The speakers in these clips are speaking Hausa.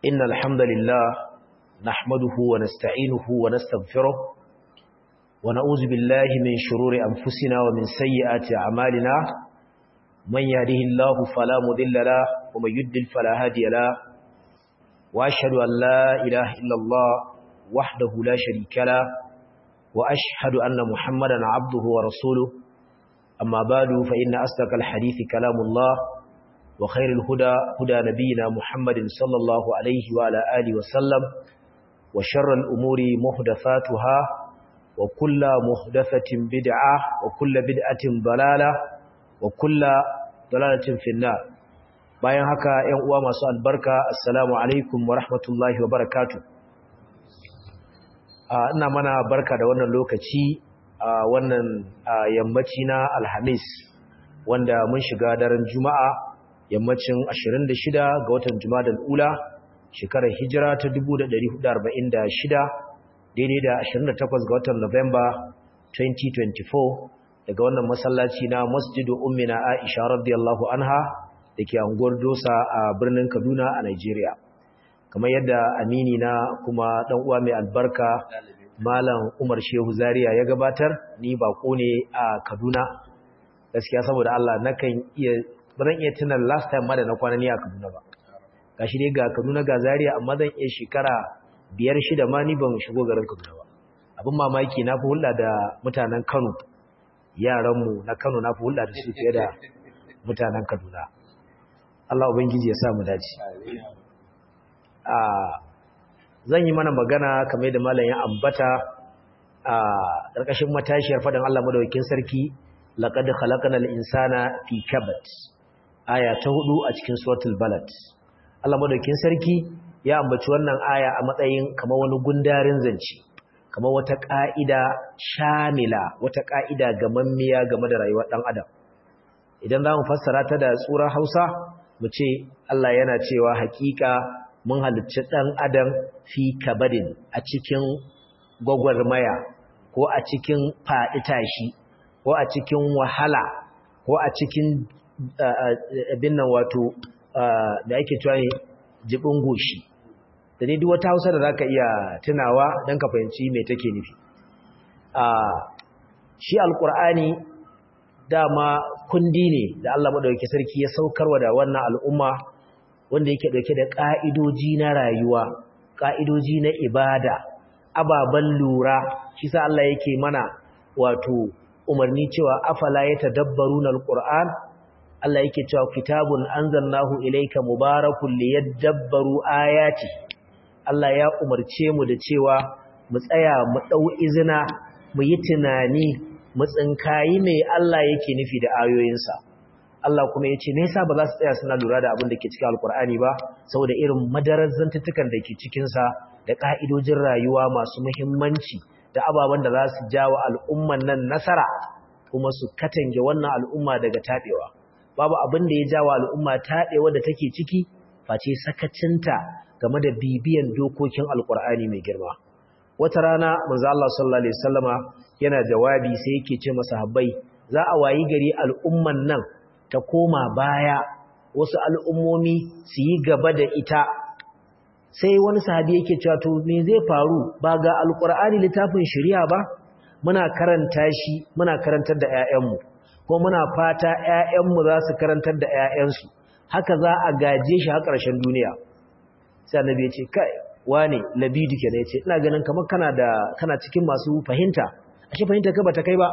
إن الحمد لله نحمده ونستعينه ونستغفره ونعوذ بالله من شرور أنفسنا ومن سيئات أعمالنا من يهده الله فلا مضل له ومن يضلل فلا هادي له وأشهد أن لا إله إلا الله وحده لا شريك له وأشهد أن محمدا عبده ورسوله أما بعد فإن أصدق الحديث كلام الله وخير الهدى هدى نبينا محمد صلى الله عليه وعلى آله وسلم وشر الأمور محدثاتها وكل محدثة بدعة وكل بدعة ضلالة وكل ضلالة في النار bayan haka ‘yan uwa masu albarka assalamu alaikum wa rahmatullahi wa barakatu ina mana barka da wannan lokaci a wannan yammaci na alhamis wanda mun shiga daren juma'a yammacin 26 ga watan jumadal ula shekarar hijira ta 1446 daidai da 28 ga watan Nuwamba 2024 daga wannan masallaci na masjidu ummina aisha radiyallahu anha da ke anguwar dosa a birnin kaduna a nigeria kamar yadda amini na kuma dan uwa mai albarka malam umar shehu zaria ya gabatar ni bako ne a kaduna gaskiya saboda allah nakan iya ba zan iya tunan last time ma da na kwana ni a Kaduna ba gashi dai ga Kaduna ga Zaria amma zan iya shekara biyar shida ma ni ban shigo garin Kaduna ba abin mamaki na fi hulɗa da mutanen Kano yaranmu na Kano na fi hulɗa da su fiye da mutanen Kaduna Allah ubangiji ya sa mu dace a zan yi mana magana kamar da malam ya ambata a ƙarƙashin matashiyar faɗin Allah madaukakin sarki laqad khalaqnal insana fi kabad aya ta hudu a cikin suratul balad Allah madaukakin sarki ya ambaci wannan aya a matsayin kamar wani gundarin zance kamar wata ka'ida shamila wata ka'ida gamammiya game da rayuwar dan adam idan zamu fassara ta da tsurar Hausa mu ce Allah yana cewa hakika mun halicci dan adam fi kabadin a cikin gwagwarmaya ko a cikin faɗi tashi ko a cikin wahala ko a cikin abin nan wato da ake cewa ne jibin goshi da ne duk wata hausa da zaka iya tunawa don ka fahimci me take nufi shi alkur'ani dama kundi ne da Allah madaukakin sarki ya saukarwa da wannan al'umma wanda yake dauke da ka'idoji na rayuwa ka'idoji na ibada ababan lura shi sa Allah yake mana wato umarni cewa afala yatadabbaruna alquran Allah yake cewa kitabun anzalnahu ilayka mubarakun liyadabbaru ayati Allah ya umarce mu da cewa mu tsaya mu dau izina mu yi tunani mu tsinkayi me Allah yake nufi da ayoyinsa Allah kuma yace me yasa ba za su tsaya suna lura da abin da ke cikin alkur'ani ba saboda irin madarar zantutukan da ke cikin sa da ka'idojin rayuwa masu muhimmanci da ababen da za su jawo al'umman nan nasara kuma su katange wannan al'umma daga taɓewa babu abin da ya jawo al'umma taɓewa da take ciki face sakacinta game da bibiyan dokokin alƙur'ani mai girma wata rana manzo Allah sallallahu alaihi wasallama yana jawabi sai yake ce masahabbai za a wayi gari al'umman nan ta koma baya wasu al'ummomi su yi gaba da ita sai wani sahabi yake cewa to me zai faru ba ga alqur'ani littafin shari'a ba muna karanta shi muna karantar da ƴaƴanmu ko muna fata ƴaƴanmu za su karantar da ƴaƴansu haka za a gaje shi har ƙarshen duniya sai annabi ya ce kai wane labidi kenan ya ce ina ganin kamar kana da kana cikin masu fahimta ashe fahimta ka bata kai ba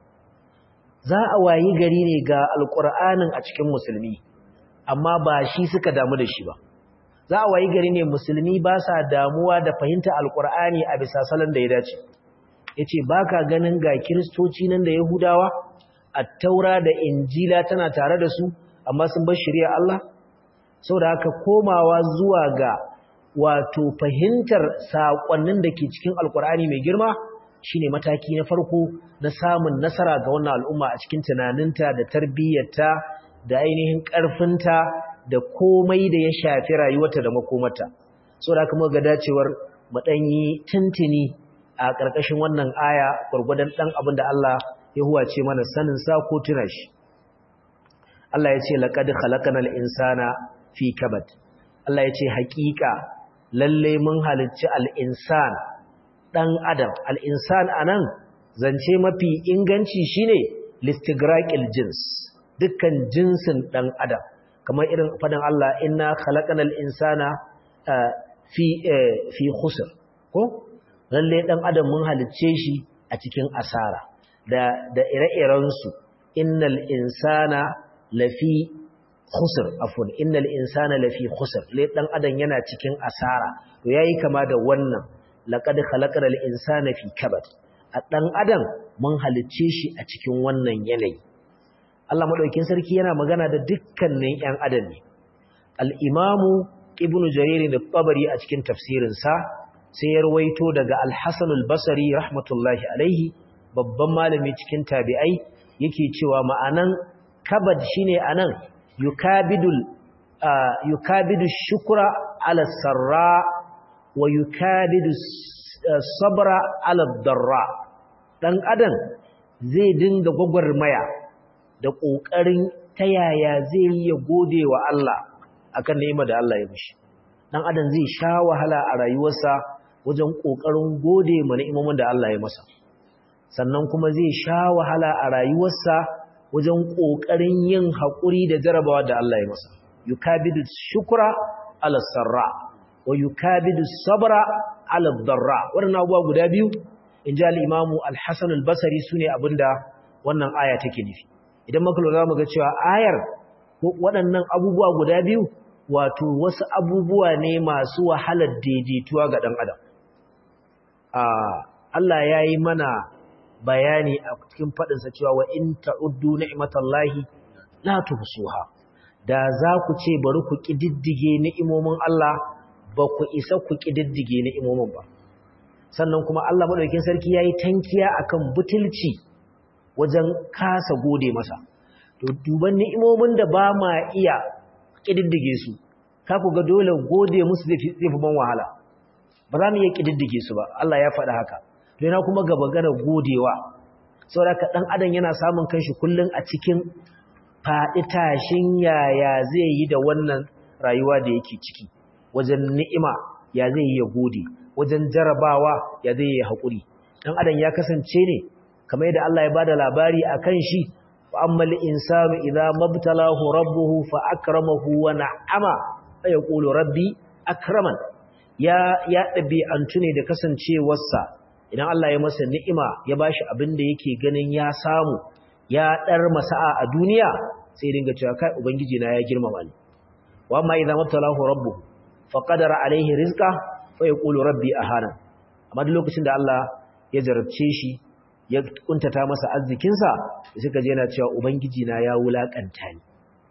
za a wayi gari ne ga alqur'anin a cikin musulmi amma ba shi suka damu da shi ba za a wayi gari ne musulmi ba sa damuwa da fahimta alkur'ani a bisa salon da ya dace ya ce ba ka ganin ga kiristoci nan da yahudawa a taura da injila tana tare da su amma sun bar shirya Allah sau da haka komawa zuwa ga wato fahimtar saƙonnin da ke cikin alkur'ani mai girma shine mataki na farko na samun nasara ga wannan al'umma a cikin tunaninta da tarbiyyarta da ainihin ƙarfinta da komai da ya shafi rayuwarta da makomata so da aka ga dacewar mu yi tuntuni a ƙarƙashin wannan aya gwargwadon ɗan abin da Allah ya huwace mana sanin sa ko tuna shi Allah ya ce laqad khalaqnal insana fi kabad Allah ya ce haƙiƙa lalle mun halicci al-insan dan adam al-insan anan zance mafi inganci shine listigraqil jins dukkan jinsin dan adam kamar irin fadan Allah inna khalaqanal insana fi fi khusr ko lalle dan adam mun halicce shi a cikin asara da da ire-iren su innal insana lafi khusr afwan innal insana lafi khusr lai dan adam yana cikin asara to yayi kama da wannan laqad khalaqal insana fi kabad a dan adam mun halicce shi a cikin wannan yanayi Allah madaukakin sarki yana magana da dukkanin ƴan adam ne al-imamu ibnu jarir al-tabari a cikin tafsirin sa sai ya rawaito daga al-hasan al-basri rahmatullahi alaihi babban malami cikin tabi'ai yake cewa ma'anan kabad shine anan yukabidul yukabidu shukra ala sarra wa yukabidu sabra ala darra dan adam zai dinga gwagwarmaya da kokarin ta yaya zai yi ya gode wa Allah akan ni'imar da Allah ya mishi dan adam zai sha wahala a rayuwarsa wajen kokarin gode ma ni'imomin da Allah ya masa sannan kuma zai sha wahala a rayuwarsa wajen ƙoƙarin yin haƙuri da jarabawa da Allah ya masa. Yukabidu shukura ala sarra wa yukabidu sabra ala darra. Waɗannan abubuwa guda biyu, in ji al'imamu al-Hassan al-Basari su ne abinda wannan aya take nufi. Idan muka lura mu ga cewa ayar waɗannan abubuwa guda biyu wato wasu abubuwa ne masu wahalar daidaituwa ga ɗan adam. Allah ya yi mana bayani a cikin faɗinsa cewa wa in ta'uddu ni'matallahi la tuhsuha da za ku ce bari ku kididdige ni'imomin Allah ba ku isa ku kididdige ni'imomin ba sannan kuma Allah madaukakin sarki yayi tankiya akan butulci wajen kasa gode masa to duban ni'imomin da ba ma iya kididdige su ka ku ga dole gode musu zai fi ban wahala ba za mu iya kididdige su ba Allah ya faɗa haka to yana kuma gaba gana godewa saboda dan adam yana samun kanshi kullun a cikin faɗi tashin yaya zai yi da wannan rayuwa da yake ciki wajen ni'ima ya zai yi ya gode wajen jarabawa ya zai yi haƙuri dan adam ya kasance ne kamar yadda Allah ya bada labari akan shi fa ammal insanu idza mabtalahu rabbuhu fa akramahu wa na'ama fa yaqulu rabbi akraman ya ya dabi'antu ne da kasancewarsa idan Allah ya masa ni'ima ya bashi abin da yake ganin ya samu ya dar masa'a a duniya sai dinga cewa kai ubangiji na ya girmama ni wa amma idan mabtalahu rabbuhu faqadara alaihi rizqa fa yaqulu rabbi ahana amma duk lokacin da Allah ya jarabce shi ya kuntata masa arzikin sa suka je yana cewa ubangiji na ya wulakanta ni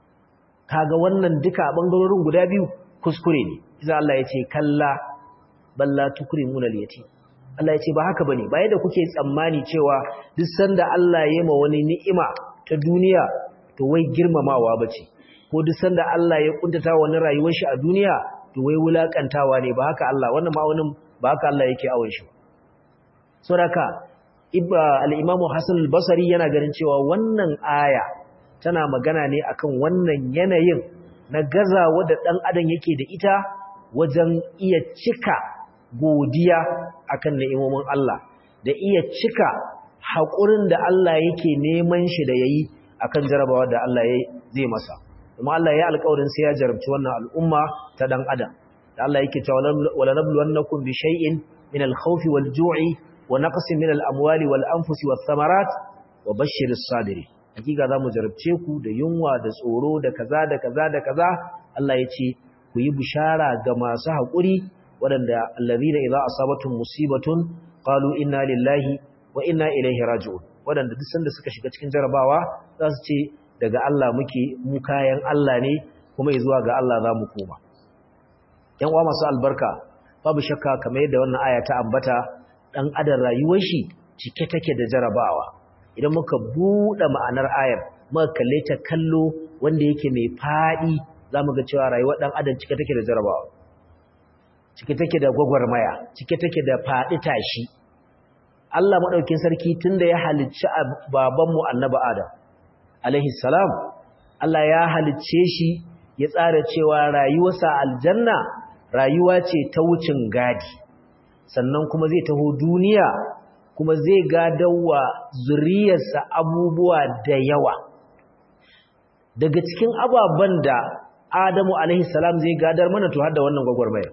kaga wannan duka bangarorin guda biyu kuskure ne idan Allah ya ce kalla balla tukrimuna al-yatim Allah ya ce ba haka bane ba yadda kuke tsammani cewa duk sanda Allah ya ma wani ni'ima ta duniya to wai girmamawa bace ko duk sanda Allah ya kuntata wani rayuwar shi a duniya to wai wulakantawa ne ba haka Allah wannan ma'aunin ba haka Allah yake awon shi saboda ibba al-Imam Hassan al-Basri yana ganin cewa wannan aya tana magana ne akan wannan yanayin na gazawa da dan adam yake da ita wajen iya cika godiya akan ni'imomin Allah da iya cika haƙurin da Allah yake neman shi da yayi akan jarabawa da Allah zai masa kuma Allah ya alƙawarin sai ya jarabci wannan al'umma ta dan adam da Allah yake cewa wala nabluwannakum bi shay'in min al-khawfi wal-ju'i wa naqsin min al-amwali wal-anfusi wath-thamarat wa bashshiris sabirin hakika zamu jarabce ku da yunwa da tsoro da kaza da kaza da kaza Allah ya ce ku yi bishara ga masu haƙuri waɗanda allazina idza asabatuhum musibatun qalu inna lillahi wa inna ilaihi raji'un waɗanda duk sanda suka shiga cikin jarabawa za su ce daga Allah muke mu kayan Allah ne kuma zuwa ga Allah za mu koma ‘yan uwa masu albarka babu shakka kamar yadda wannan aya ta ambata ɗan adam rayuwar shi cike take da jarabawa idan muka buɗe ma'anar ayar muka kalle ta kallo wanda yake mai faɗi za mu ga cewa rayuwar ɗan adam cike take da jarabawa cike take da gwagwarmaya cike take da faɗi tashi Allah maɗaukin sarki tun da ya halicci babanmu annaba Adam alaihi salam Allah ya halicce shi ya tsara cewa rayuwarsa aljanna rayuwa ce ta wucin gadi sannan kuma zai taho duniya kuma zai gadawa zuriyarsa abubuwa da yawa daga cikin ababen da Adamu alaihi salam zai gadar mana to har da wannan gwagwarmaya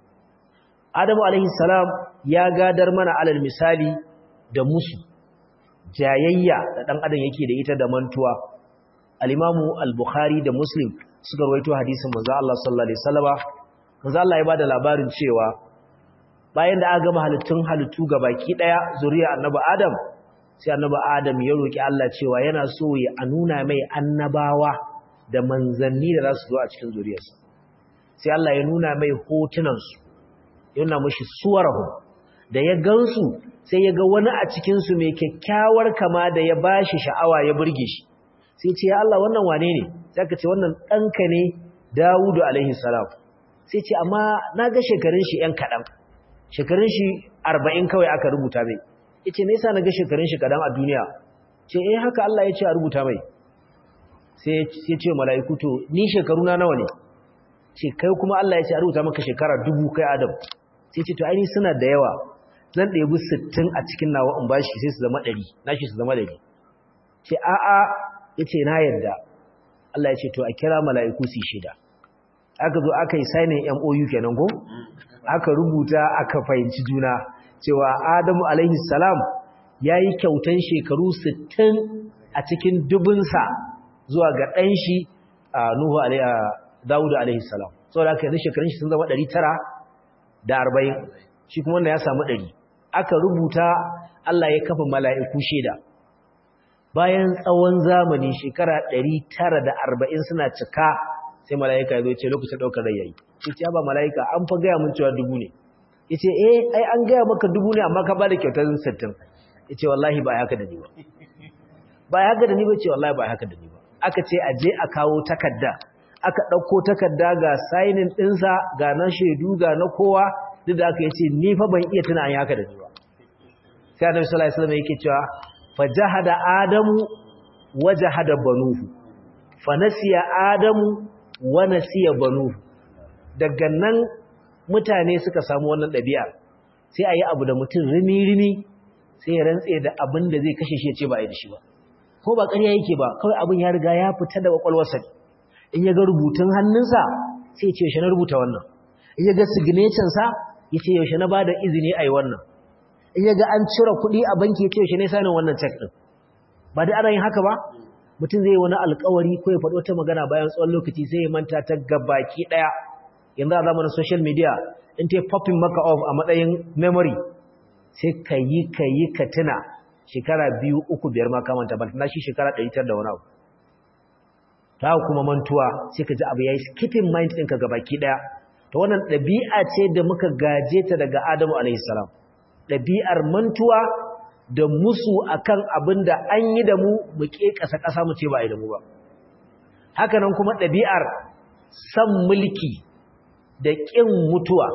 Adamu alaihi salam ya gadar mana alal misali da musu jayayya da dan adam yake da ita da mantuwa al-Imamu al-Bukhari da Muslim suka rawaito hadisin manzo Allah sallallahu alaihi wasallama manzo Allah ya bada labarin cewa bayan da aka gama halittun halittu baki daya zuriya annabi Adam sai annabi Adam ya roki Allah cewa yana so ya nuna mai annabawa da manzanni da za su zo a cikin zuriyarsa sai Allah ya nuna mai hotunan su ya nuna mishi suwarahu da ya gansu sai ya ga wani a cikin su mai kyakkyawar kama da ya bashi sha'awa ya burge shi sai ce ya Allah wannan wane ne sai ka ce wannan ɗanka ne Dawudu alaihi salam sai ce amma na ga shekarun shi ‘yan kaɗan shekarun shi arba'in kawai aka rubuta mai ya ce nesa na ga shekarun shi kaɗan a duniya ce eh haka Allah ya ce a rubuta mai sai ya ce mala'iku to ni shekaru na nawa ne ce kai kuma Allah ya ce a rubuta maka shekara dubu kai adam sai ce to aini suna da yawa zan ɗebi sittin a cikin nawa in bashi sai su zama ɗari nashi su zama ɗari ce a'a ya ce na yarda Allah ya ce to a kira mala'iku su shida aka zo aka yi signing MOU kenan ko aka rubuta aka fahimci juna cewa Adamu alaihi salam yayi kyautan shekaru 60 a cikin dubunsa zuwa ga dan shi Nuhu alaihi Dawud alaihi salam saboda haka yanzu shekarun shi sun zama 940 shi kuma wanda ya samu 100 aka rubuta Allah ya kafa mala'iku shida bayan tsawon zamani shekara 940 suna cika sai mala'ika ya zo ce lokacin daukar rai yayi yace ba mala'ika an fa gaya mun cewa dubu ne yace eh ai an gaya maka dubu ne amma ka bada kyautar 60 yace wallahi ba haka da ni ba ba haka da ni ba ce wallahi ba haka da ni ba aka ce a je a kawo takarda aka dauko takarda ga signing dinsa ga na shedu ga na kowa duk da aka yace ni fa ban iya tuna an haka da ni ba sai annabi sallallahu alaihi wasallam yake cewa fajahada adamu wajahada banuhu fanasiya adamu wa nasiya banuhu daga nan mutane suka samu wannan ɗabi'a sai a yi abu da mutum rimi-rimi sai ya rantse da abin da zai kashe shi ya ce ba a yi da shi ba ko ba ƙarya yake ba kawai abin ya riga ya fita da ƙwaƙwalwarsa in ya ga rubutun hannunsa sai ya ce yaushe na rubuta wannan in ya ga signature-sa ya ce yaushe na ba da izini a yi wannan in ya ga an cire kuɗi a banki ya ce yaushe ne sanin wannan cek ɗin ba da ana yin haka ba mutum zai yi wani alkawari ko ya faɗi wata magana bayan tsawon lokaci sai ya manta ta gabaki ɗaya yanzu a zamanin social media in ta popping maka off a matsayin memory sai ka yi ka yi ka tuna shekara biyu uku biyar ma kamanta ba na shi shekara ɗari tar da wani abu ta kuma mantuwa sai ka ji abu ya yi skipping mind ɗinka gabaki ɗaya ta wannan ɗabi'a ce da muka gaje ta daga adamu alaihi salam ɗabi'ar mantuwa da musu akan abin da an yi da mu mu ke ƙasa-ƙasa mu ce ba a yi da mu ba hakanan kuma ɗabi'ar san mulki da ƙin mutuwa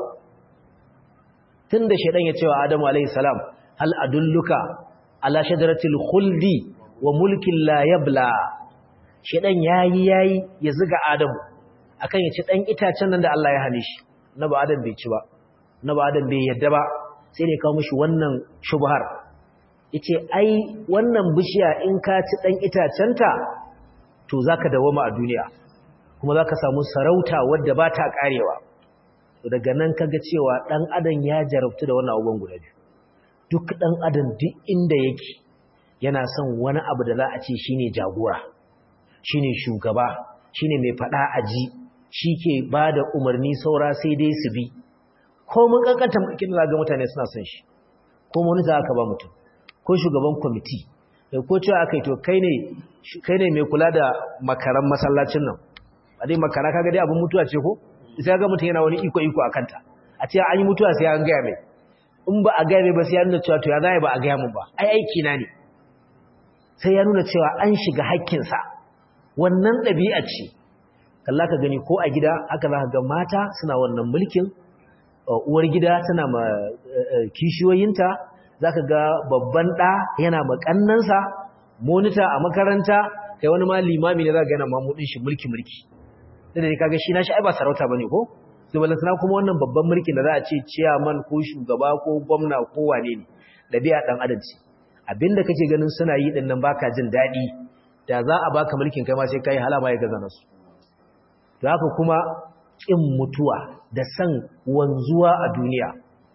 tun da shaidan ya ce wa adamu alaihissalam hal adulluka ala shajaratil khuldi wa mulkin la yabla shaidan yayi yayi ya zuga adamu akan ya ci dan itacen nan da Allah ya hane shi na ba adam bai ci ba na ba adam bai yadda ba sai ne kawo mishi wannan shubhar yace ai wannan bishiya in ka ci dan itacenta to zaka dawoma a duniya kuma zaka samu sarauta wadda ba ta karewa to daga nan kaga cewa dan adam ya jarabtu da wannan abubuwan guda biyu duk dan adam duk inda yake yana son wani abu da za a ce shine jagora shine shugaba shine mai fada aji shike bada umarni saura sai dai su bi ko mun kankanta mulkin da ga mutane suna son shi ko mun za ka ba mutum ko shugaban kwamiti ko cewa akai to kai ne kai ne mai kula da makaran masallacin nan a dai makara kaga dai abin mutuwa ce ko sai ga mutum yana wani iko iko akan ta a ce an yi mutuwa sai an gaya mai in ba a gaya mai ba sai ya nuna cewa to ya zai ba a gaya mun ba ai aiki na ne sai ya nuna cewa an shiga haƙƙinsa wannan ɗabi'a ce kalla ka gani ko a gida haka za ka ga mata suna wannan mulkin uwar gida tana ma kishiyoyinta za ka ga babban ɗa yana makannansa monita a makaranta kai wani ma limami ne za ka gana mamudin shi mulki-mulki da ne kaga shi na shi ai ba sarauta ba ne ko to balantana kuma wannan babban mulkin da za a ce chairman ko shugaba ko gwamna ko wane ne dabi'a dan adam ce abinda kake ganin suna yi din nan baka jin dadi da za a baka mulkin kai ma sai kai halama ya gaza nasu to haka kuma kin mutuwa da san wanzuwa a duniya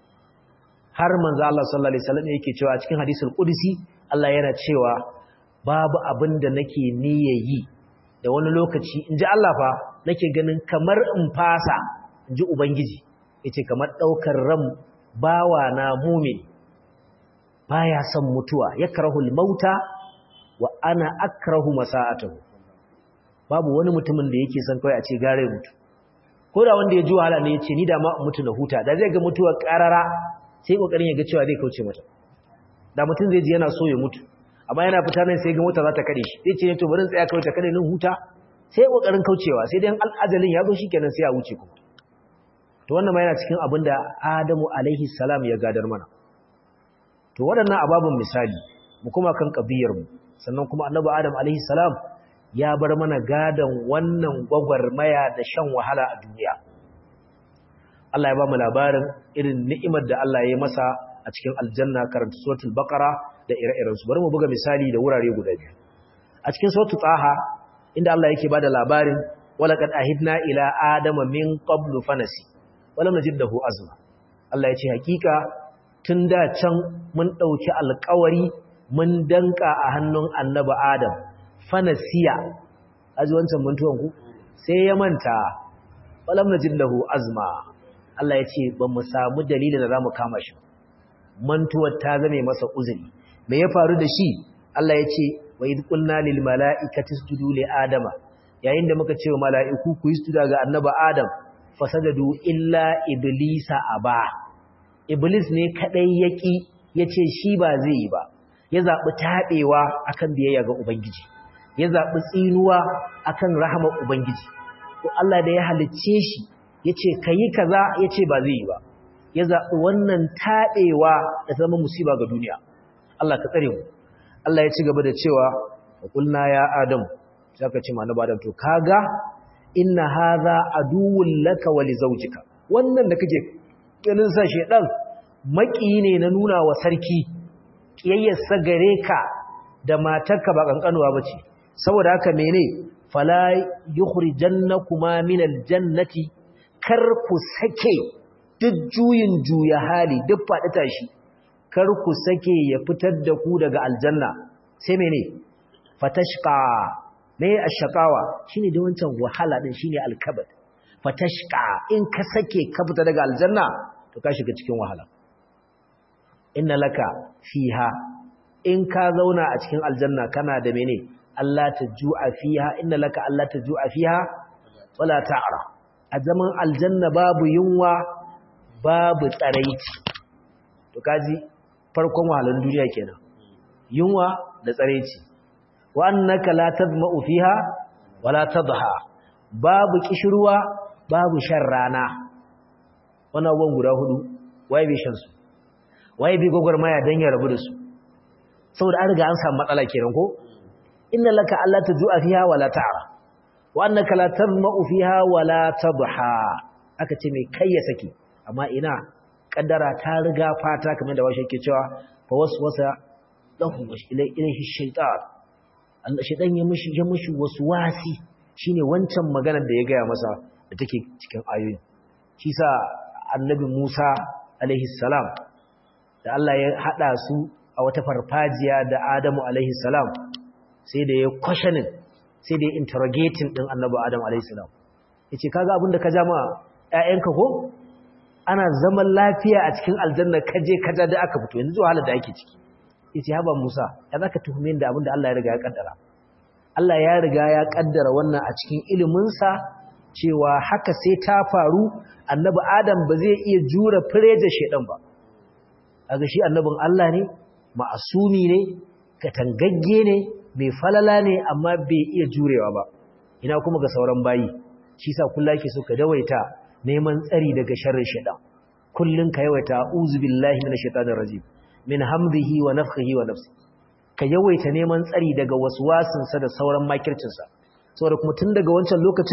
har manzo Allah sallallahu alaihi wasallam yake cewa a cikin hadisul qudsi Allah yana cewa babu abin da nake niyayi da wani lokaci inji Allah fa nake ganin kamar in fasa inji ubangiji yace kamar daukar ran bawa na mu'min baya son mutuwa yakrahul mauta wa ana akrahu masa'atuhu babu wani mutumin da yake son kai a ce gare mutu ko da wanda ya ji wahala ne yace ni da ma mutu na huta da zai ga mutuwa karara sai kokarin ya ga cewa zai kauce mata da mutum zai ji yana so ya mutu amma yana fita nan sai ga mota za ta kade shi sai ce ne to bari in tsaya kawai ta kade nin huta sai kokarin kaucewa sai dai al'ajalin ya zo shikenan sai ya wuce kuma to wannan ma yana cikin abin da Adamu alaihi salam ya gadar mana to waɗannan ababun misali mu kuma kan kabiyar mu sannan kuma annabi Adam alaihi salam ya bar mana gadan wannan gwagwarmaya da shan wahala a duniya Allah ya ba mu labarin irin ni'imar da Allah ya yi masa a cikin aljanna karanta suratul baqara da ire-iren su bari mu buga misali da wurare guda biyu a cikin suratul taha inda Allah yake bada labarin walaqad ahidna ila adama min qablu fanasi walam najid lahu azma Allah ya ce hakika tun da can mun dauki alƙawari mun danka a hannun annabi adam fanasiya aji wancan mantuwan ku sai ya manta walam najid lahu azma Allah ya ce ba mu samu dalilin da za mu kama shi mantuwar ta zame masa uzuri me ya faru da shi Allah ya ce wa idh qulna lil mala'ikati isjudu li adama yayin da muka ce wa mala'iku ku yi sujuda ga annabi adam fasajadu illa iblisa aba iblis ne kadai yaki yace shi ba zai yi ba ya zabi tabewa akan biyayya ga ubangiji ya zabi tsinuwa akan rahama ubangiji to Allah da ya halicce shi yace kayi kaza yace ba zai yi ba ya zabi wannan tabewa da zama musiba ga duniya Allah ka tsare mu Allah ya ci gaba da cewa kulna ya adam saka ce mana badan to kaga inna hadha aduwwun laka wa li zawjika wannan da kake ganin sa shedan maki ne na nuna wa sarki kiyayyar gare ka da matarka ba kankanuwa bace saboda haka mene fala yukhrijannakuma min aljannati kar ku sake duk juyin juya hali duk faɗi tashi kar ku sake ya fitar da ku daga aljanna sai mene fatashqa me ashqawa shine da wancan wahala din shine alkabat fatashqa in ka sake ka fita daga aljanna to ka shiga cikin wahala inna laka fiha in ka zauna a cikin aljanna kana da mene Allah ta ju'a fiha inna laka Allah ta ju'a fiha wala ta'ra a zaman aljanna babu yunwa babu tsaraici to kaji farkon wahalan duniya kenan yunwa da tsaraici wa annaka la tadma'u fiha wala tadha babu kishruwa babu shan rana wannan abubuwan guda hudu waye bai shan su waye bai gogormaya dan ya rabu da su saboda an riga an samu matsala kenan ko inna laka alla tajua fiha wala ta'ra wa annaka la tadma'u fiha wala tadha aka ce mai kai ya saki amma ina kaddara ta riga fata kamar da washe yake cewa fa waswasa lahu ilayhi shaytan Allah shaytan ya mishi ya mishi waswasi shine wancan maganar da ya gaya masa da take cikin ayoyi shi sa annabi Musa alaihi salam da Allah ya hada su a wata farfajiya da Adamu alaihi salam sai da ya questioning sai da ya interrogating din annabi Adam alaihi salam yace kaga abin da ka jama ƴaƴanka ko ana zaman lafiya a cikin aljanna kaje kaja da aka fito yanzu wahala da ake ciki yace haba Musa ya zaka tuhume da abin da Allah ya riga ya kaddara Allah ya riga ya kaddara wannan a cikin ilimin sa cewa haka sai ta faru annabi Adam ba zai iya jura fireje shedan ba kaga shi annabin Allah ne ma'asumi ne katangagge ne mai falala ne amma bai iya jurewa ba ina kuma ga sauran bayi shi sa kullu yake so ka dawaita neman tsari daga sharrin shaitan kullun ka yawaita a'udhu billahi minash shaitanir rajim min hamdihi wa nafthihi wa nafsi ka yawaita neman tsari daga waswasin sa da sauran makircin sa saboda kuma tun daga wancan lokacin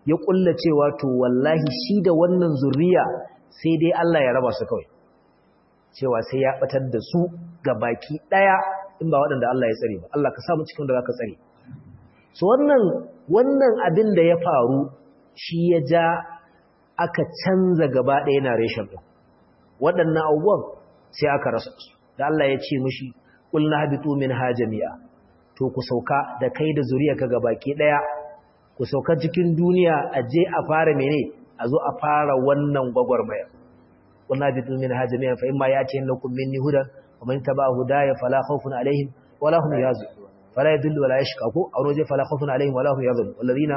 ya kulla cewa to wallahi shi da wannan zuriya sai dai Allah ya raba su kawai cewa sai ya batar da su ga baki daya in ba waɗanda Allah ya tsare ba Allah ka samu cikin da zaka tsare so wannan wannan abin da ya faru shi ya ja aka canza gaba ɗaya narration ɗin waɗannan abubuwan sai aka rasa su da Allah ya ce mushi qul nahbitu minha jami'a to ku sauka da kai da zuriyarka gabaki ɗaya ku sauka cikin duniya a je a fara mene a zo a fara wannan gwagwarmaya qul nahbitu minha jami'a fa imma ya'tiyannakum minni hudan wa man tabi'a hudaya fala khawfun alaihim wala hum yahzanun fala yadullu wala yashqa ko a waje fala khawfun alaihim wala hum yahzanun walladhina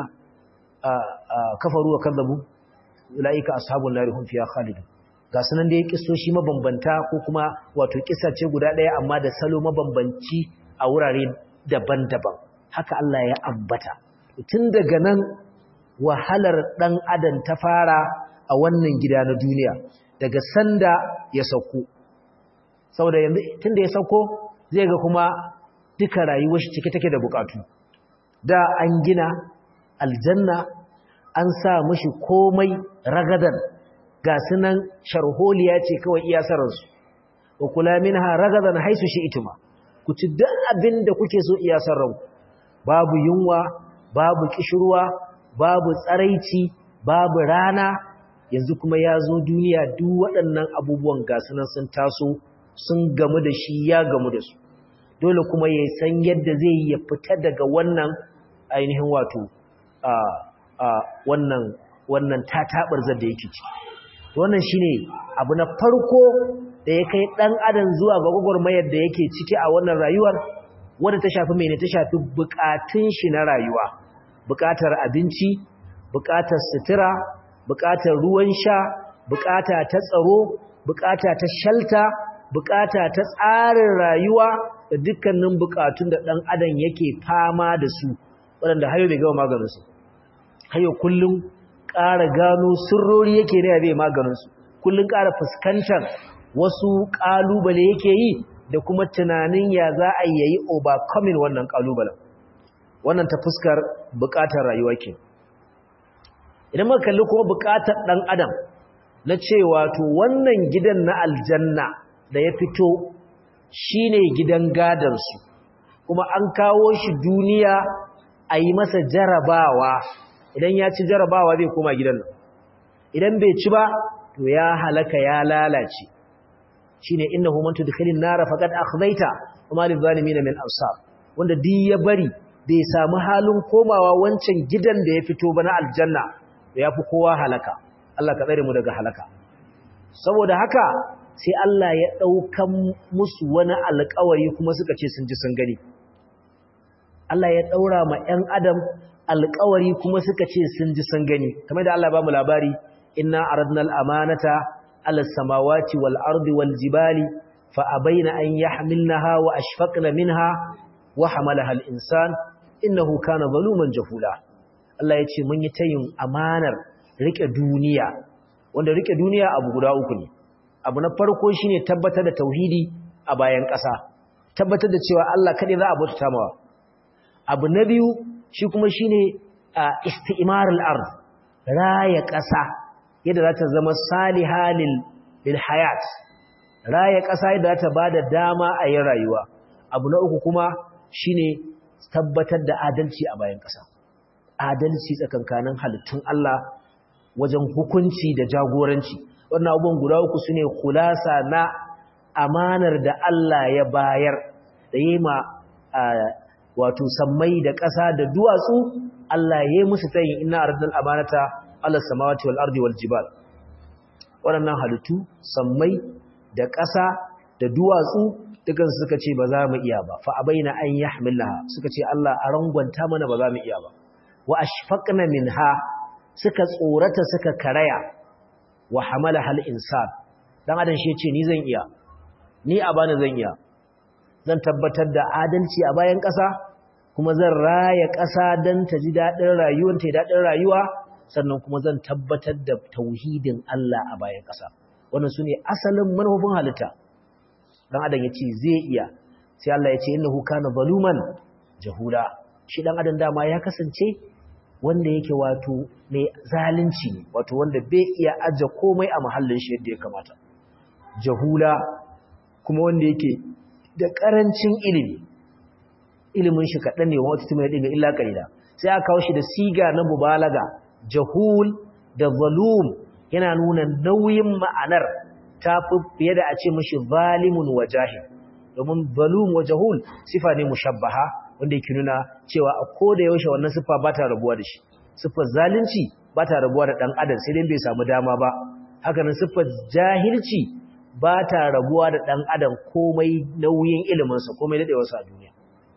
kafaru wa kadzabu ulaika ashabun nar hum fiha khalidun ga sunan da ya kisoshi mabambanta ko kuma wato kissa ce guda ɗaya amma da salo mabambanci a wurare daban-daban haka Allah ya ambata tun daga nan wahalar ɗan adam ta fara a wannan gida na duniya daga sanda ya sauko saboda yanzu tun da ya sauko zai ga kuma duka rayuwar shi cike take da bukatu da an gina aljanna an sa mashi komai ragadan ga sunan sharholiya ce kawai iya sararsu wa kula minha ragadan haisu shi ituma ku ci duk abin da kuke so iya sarranku babu yunwa babu kishirwa babu tsaraici babu rana yanzu kuma ya zo duniya duk waɗannan abubuwan ga sunan sun taso sun gamu da shi ya gamu da su dole kuma ya san yadda zai yi ya fita daga wannan ainihin wato a a wannan wannan tatabarzar da yake ciki wannan shine abu na farko da ya kai dan adam zuwa ga gwagwarmayar da yake ciki a wannan rayuwar wanda ta shafi mene ta shafi bukatun shi na rayuwa bukatar abinci bukatar sutura bukatar ruwan sha bukata ta tsaro bukata ta shalta bukata ta tsarin rayuwa da dukkanin bukatun da dan adam yake fama da su waɗanda hayo bai gama maganinsu hayo kullum ƙara gano sirrori yake ne bai maganinsu kullum ƙara fuskantar wasu ƙalubale yake yi da kuma tunanin ya za a yi overcoming wannan ƙalubalen wannan ta fuskar buƙatar rayuwa ke idan muka kalli kuma buƙatar ɗan adam na cewa to wannan gidan na aljanna da ya fito shine gidan gadansu kuma an kawo shi duniya a yi masa jarabawa idan ya ci jarabawa zai koma gidan nan idan bai ci ba to ya halaka ya lalace shine innahu man tudkhilin nar faqad akhzaita wama lil zalimin min ansar wanda duk ya bari bai samu halin komawa wancan gidan da ya fito ba na aljanna to yafi kowa halaka Allah ka tsare mu daga halaka saboda haka sai Allah ya daukan musu wani alƙawari kuma suka ce sun ji sun gani Allah ya daura ma ƴan adam alƙawari kuma suka ce sun ji sun gani kamar da Allah ba mu labari inna aradna al-amanata ala samawati wal ardi wal jibali fa abaina an yahmilnaha wa ashfaqna minha wa hamalaha al-insan innahu kana zaluman jahula Allah ya ce mun yi tayin amanar rike duniya wanda rike duniya abu guda uku ne abu na farko shine tabbatar da tauhidi a bayan ƙasa tabbatar da cewa Allah kadai za a bauta mawa abu na biyu shi kuma shi ne isti'imarul ard raya ƙasa yadda za ta zama salihalil lil hayat raya ƙasa yadda za ta ba da dama a yin rayuwa abu na uku kuma shi ne tabbatar da adalci a bayan ƙasa adalci tsakankanin halittun Allah wajen hukunci da jagoranci wannan abubuwan guda uku su ne kulasa na amanar da Allah ya bayar da yi ma wato sammai da ƙasa da duwatsu Allah ya yi musu tayin ina ardal amanata Allah samawati wal ardi wal jibal waɗannan halittu sammai da ƙasa da duwatsu dukan suka ce ba za mu iya ba fa abaina an yahmilaha suka ce Allah a rangwanta mana ba za mu iya ba wa ashfaqna minha suka tsorata suka karaya wa hamalaha al insan dan adam shi ce ni zan iya ni a bani zan iya zan tabbatar da adalci a bayan ƙasa kuma zan raya ƙasa don ta ji daɗin rayuwar ta daɗin rayuwa sannan kuma zan tabbatar da tauhidin Allah a bayan ƙasa wannan su ne asalin manufofin halitta dan adam ya ce zai iya sai Allah ya ce innahu kana zaluman jahula shi dan adam dama ya kasance wanda yake wato mai zalunci ne wato wanda bai iya aje komai a mahallin shi yadda ya kamata jahula kuma wanda yake da karancin ilimi ilimin shi kaɗan ne wata tumai ɗin illa ƙalila sai aka kawo shi da siga na mubalaga jahul da zalum yana nuna nauyin ma'anar ta fi fiye da a ce mashi zalimun wa jahil domin zalum wa jahul sifa ne mushabbaha wanda yake nuna cewa a koda yaushe wannan sifa ba ta rabuwa da shi siffar zalunci ba ta rabuwa da ɗan adam sai dai bai samu dama ba haka nan siffar jahilci ba ta rabuwa da ɗan adam komai nauyin iliminsa komai daɗewarsa a duniya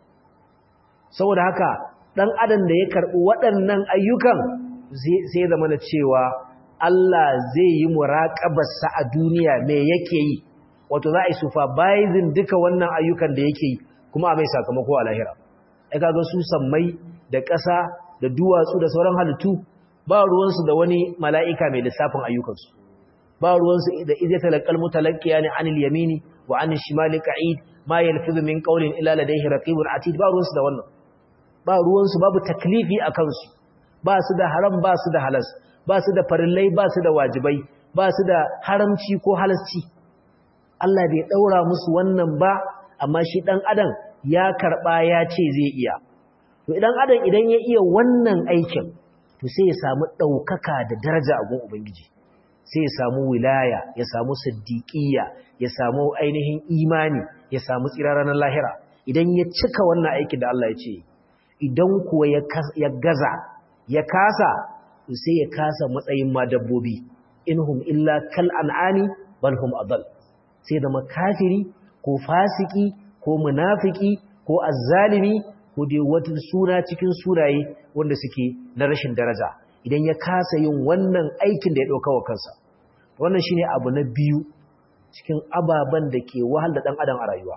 saboda haka ɗan adam da ya karɓi waɗannan ayyukan sai zama na cewa Allah zai yi muraƙabarsa a duniya me yake yi wato za a yi supervising duka wannan ayyukan da yake yi kuma a mai sakamako a lahira ai kaga su sammai da ƙasa da duwatsu da sauran halittu ba ruwansu da wani mala'ika mai lissafin ayyukansu ba ruwansu da idza talaqal mutalaqqiya ni anil yamini wa anil shimali qa'id ma yalfizu min qawlin illa ladayhi raqibun atid ba ruwansu da wannan ba ruwansu babu taklifi a kansu ba su da haram ba su da halas ba su da farillai ba su da wajibai ba su da haramci ko halasci Allah bai daura musu wannan ba amma shi dan adam ya karba ya ce zai iya to idan adam idan ya iya wannan aikin to sai ya samu daukaka da daraja a gun ubangiji sai ya samu wilaya ya samu siddiqiyya ya samu ainihin imani ya samu tsiraran lahira idan ya cika wannan aikin da Allah ya ce idan kuwa ya gaza ya kasa sai ya kasa matsayin ma dabbobi inhum illa kal an'ani bal hum adall sai da makafiri ko fasiki ko munafiki ko azzalimi ko dai wata suna cikin suraye wanda suke na rashin daraja idan ya kasa yin wannan aikin da ya dauka wa kansa wannan shine abu na biyu cikin ababan da ke wahal da dan adam a rayuwa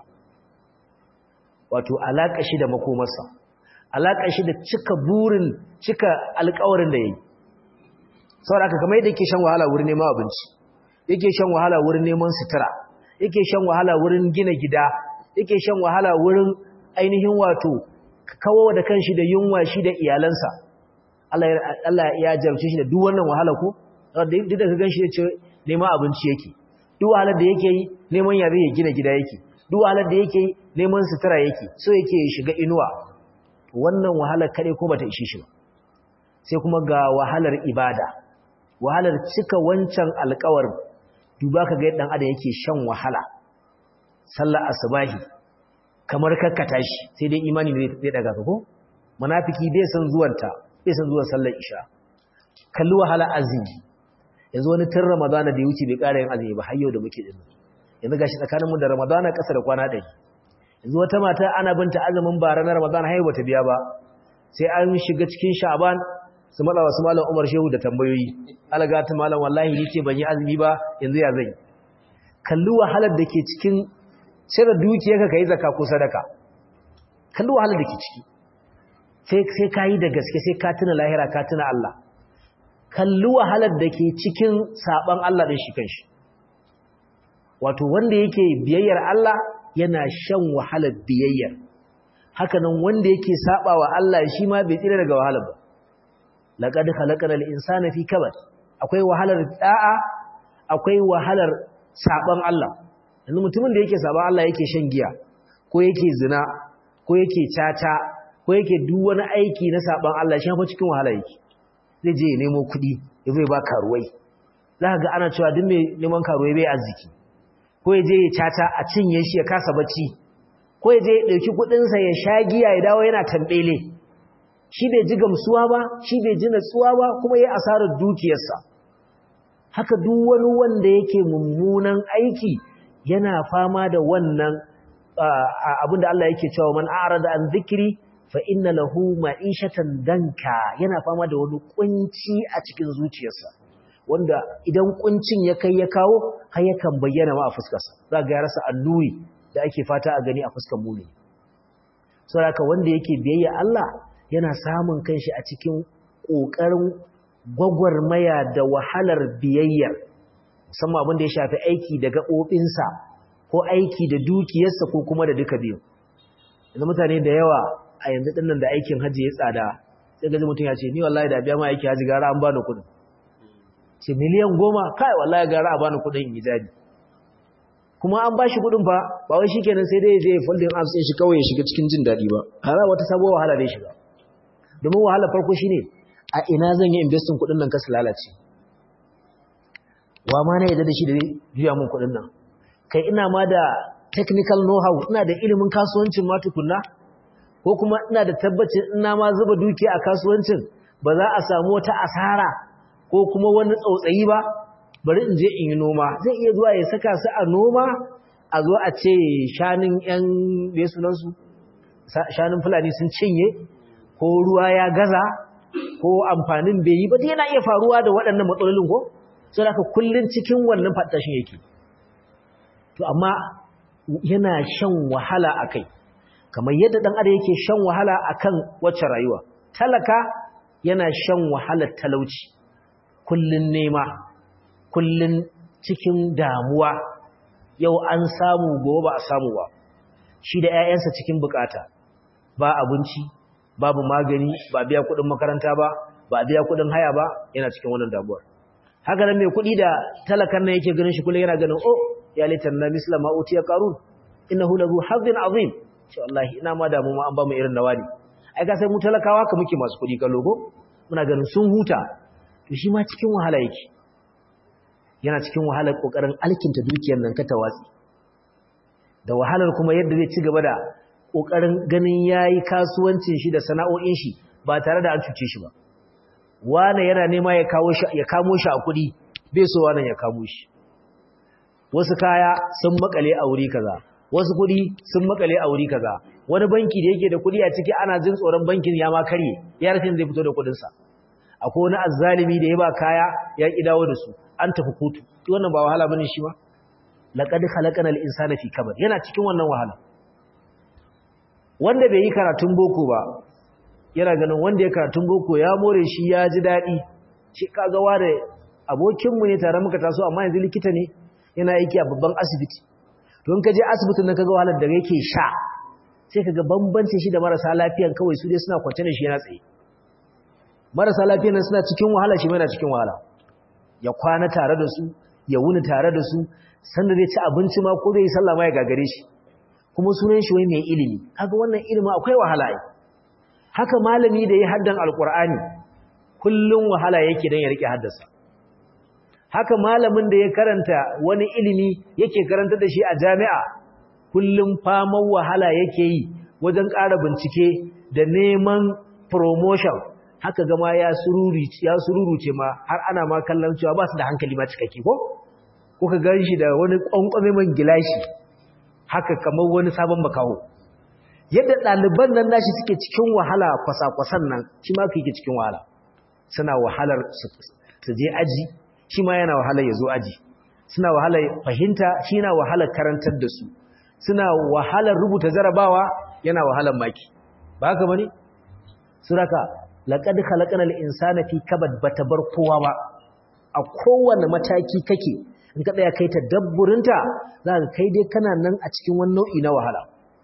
wato alaka shi da makomarsa alaƙa shi da cika burin cika alƙawarin da ya yi saboda aka kamar yadda yake shan wahala wurin neman abinci yake shan wahala wurin neman sutura yake shan wahala wurin gina gida yake shan wahala wurin ainihin wato kawo da kanshi da yunwa shi da iyalansa Allah ya jarumce shi da duk wannan wahala ko duk da ka ganshi ya ce neman abinci yake duk wahalar da yake yi neman yabe ya gina gida yake duk wahalar da yake yi neman sutura yake so yake ya shiga inuwa wannan wahalar kare ko bata ishe shi ba sai kuma ga wahalar ibada wahalar cika wancan alƙawar duba ka ga yadda adam yake shan wahala sallar asubahi kamar kakkata shi sai dai imani ne zai daga ka ko munafiki bai san zuwanta bai san zuwan sallar isha kalli wahala azumi yanzu wani tun ramadana da ya wuce bai ƙara yin azumi ba har yau da muke din yanzu gashi tsakaninmu da ramadana ƙasa da kwana ɗari yanzu wata mata ana binta azumin bara na Ramadan haihu bata biya ba sai an shiga cikin Sha'ban su mada wasu malam Umar Shehu da tambayoyi algata malam wallahi ni ce ban yi azumi ba yanzu ya zai kalli wahalar da ke cikin cire dukiyarka kai zakka ko sadaka kalli wahalar da ke ciki sai sai kai da gaske sai ka tuna lahira ka tuna Allah kalli wahalar da ke cikin saban Allah din shi kanshi wato wanda yake biyayyar Allah yana shan wahalar biyayyar hakanan wanda yake sabawa Allah shi ma bai tsira daga wahalar ba laqad khalaqnal insana fi kabad akwai wahalar da'a akwai wahalar saban Allah yanzu mutumin da yake saban Allah yake shan giya ko yake zina ko yake caca ko yake duk wani aiki na saban Allah shi fa cikin wahala yake zai je ya nemo kuɗi ya zai ba karuwai za ga ana cewa duk mai neman karuwai bai arziki ko ya je ya caca a cinye shi ya kasa bacci ko ya je ya ɗauki kuɗinsa ya sha giya ya dawo yana tambele shi bai ji gamsuwa ba shi bai ji natsuwa ba kuma ya asarar dukiyarsa haka duk wani wanda yake mummunan aiki yana fama da wannan abin da Allah yake cewa man a'rada an zikri fa inna lahu ma'ishatan danka yana fama da wani kunci a cikin zuciyarsa wanda idan kuncin ya kai ya kawo har yakan bayyana ma a fuskarsa za ga ya rasa annuri da ake fata a gani a fuskar mumini saboda wanda yake biyayya Allah yana samun kanshi a cikin kokarin gwagwarmaya da wahalar biyayyar musamman abin da ya shafi aiki da gaɓoɓinsa ko aiki da dukiyarsa ko kuma da duka biyu yanzu mutane da yawa a yanzu dinnan da aikin hajji ya tsada sai gaji mutum ya ce ni wallahi da biya ma aiki haji gara an bani kuɗin ce miliyan goma kai wallahi gara a bani kuɗin in yi jari kuma an ba shi kuɗin fa ba wai shikenan sai dai zai folding arms ɗin shi kawai ya shiga cikin jin daɗi ba har wata sabuwar wahala dai shiga domin wahala farko shine a ina zan yi investing kuɗin nan kasu lalace wa ma na yadda da shi da juya mun kuɗin nan kai ina ma da technical know-how ina da ilimin kasuwancin ma tukunna ko kuma ina da tabbacin ina ma zuba dukiya a kasuwancin ba za a samu wata asara ko kuma wani tsautsayi ba bari in je in yi noma zai iya zuwa ya saka su a noma a zo a ce shanun yan bai sunansu shanun fulani sun cinye ko ruwa ya gaza ko amfanin bai yi ba dai yana iya faruwa da waɗannan matsalolin ko sai haka kullun cikin wannan fatashin yake to amma yana shan wahala akai kamar yadda dan adam yake shan wahala akan wacce rayuwa talaka yana shan wahalar talauci kullun nema kullun cikin damuwa yau an samu gobe ba a samu ba shi da ƴaƴansa cikin bukata ba abinci babu magani ba biya kuɗin makaranta ba ba biya kuɗin haya ba yana cikin wannan damuwar haka nan mai kuɗi da talakan nan yake ganin shi kullum yana ganin oh ya litan na misla ma utiya qarun innahu lahu hazzin azim ce wallahi ina ma damu ma an ba mu irin nawani ai ka sai mu talakawa ka muke masu kuɗi kallo ko muna ganin sun huta to shi ma cikin wahala yake yana cikin wahalar kokarin alkinta dukiyar nan ka tawatsi da wahalar kuma yadda zai ci gaba da kokarin ganin yayi kasuwancin shi da sana'o'in shi ba tare da an cuce shi ba wane yana nema ya kawo shi ya kamo shi a kuɗi bai so wannan ya kamo shi wasu kaya sun makale a wuri kaza wasu kuɗi sun makale a wuri kaza wani banki da yake da kuɗi a ciki ana jin tsoron bankin ya ma karye ya rashin zai fito da kuɗin sa akwai wani azzalimi da ya ba kaya ya ki dawo da su an tafi kotu wannan ba wahala bane shi ba laqad khalaqana al-insana fi kabad yana cikin wannan wahala wanda bai yi karatun boko ba yana ganin wanda ya karatun boko ya more shi ya ji daɗi shi kaga ware abokinmu ne tare muka taso amma yanzu likita ne yana aiki a babban asibiti don ka je asibitin nan kaga wahalar da yake sha sai kaga bambancin shi da marasa lafiyan kawai su dai suna kwance ne shi yana tsaye marasa lafiyan nan suna cikin wahala shi yana cikin wahala ya kwana tare da su ya wuni tare da su sanda zai ci abinci ma ko zai yi sallah ma ya gagare shi kuma sunan shi wai mai ilimi kaga wannan ilimi akwai wahala ai haka malami da ya haddan alkur'ani kullum wahala yake don ya rike haddasa haka malamin da ya karanta wani ilimi yake karanta da shi a jami'a kullum faman wahala yake yi wajen ƙara bincike da neman promotion haka gama ya sururuce ma har ana ma kallon cewa ba su da hankali ma cikakke ko kuka gan shi da wani ƙwanƙwame man gilashi haka kamar wani sabon makaho yadda ɗaliban nan nashi suke cikin wahala kwasa-kwasan nan shi ma ke cikin wahala suna wahalar su je aji shi ma yana wahalar ya zo aji suna wahalar fahimta shi yana wahalar karantar da su suna wahalar rubuta jarabawa yana wahalar maki ba haka bane suraka laqad khalaqnal insana fi kabad bata bar kowa ba a kowane mataki kake in ka tsaya kai ta dabburinta za ka kai dai kana nan a cikin wani nau'i na wahala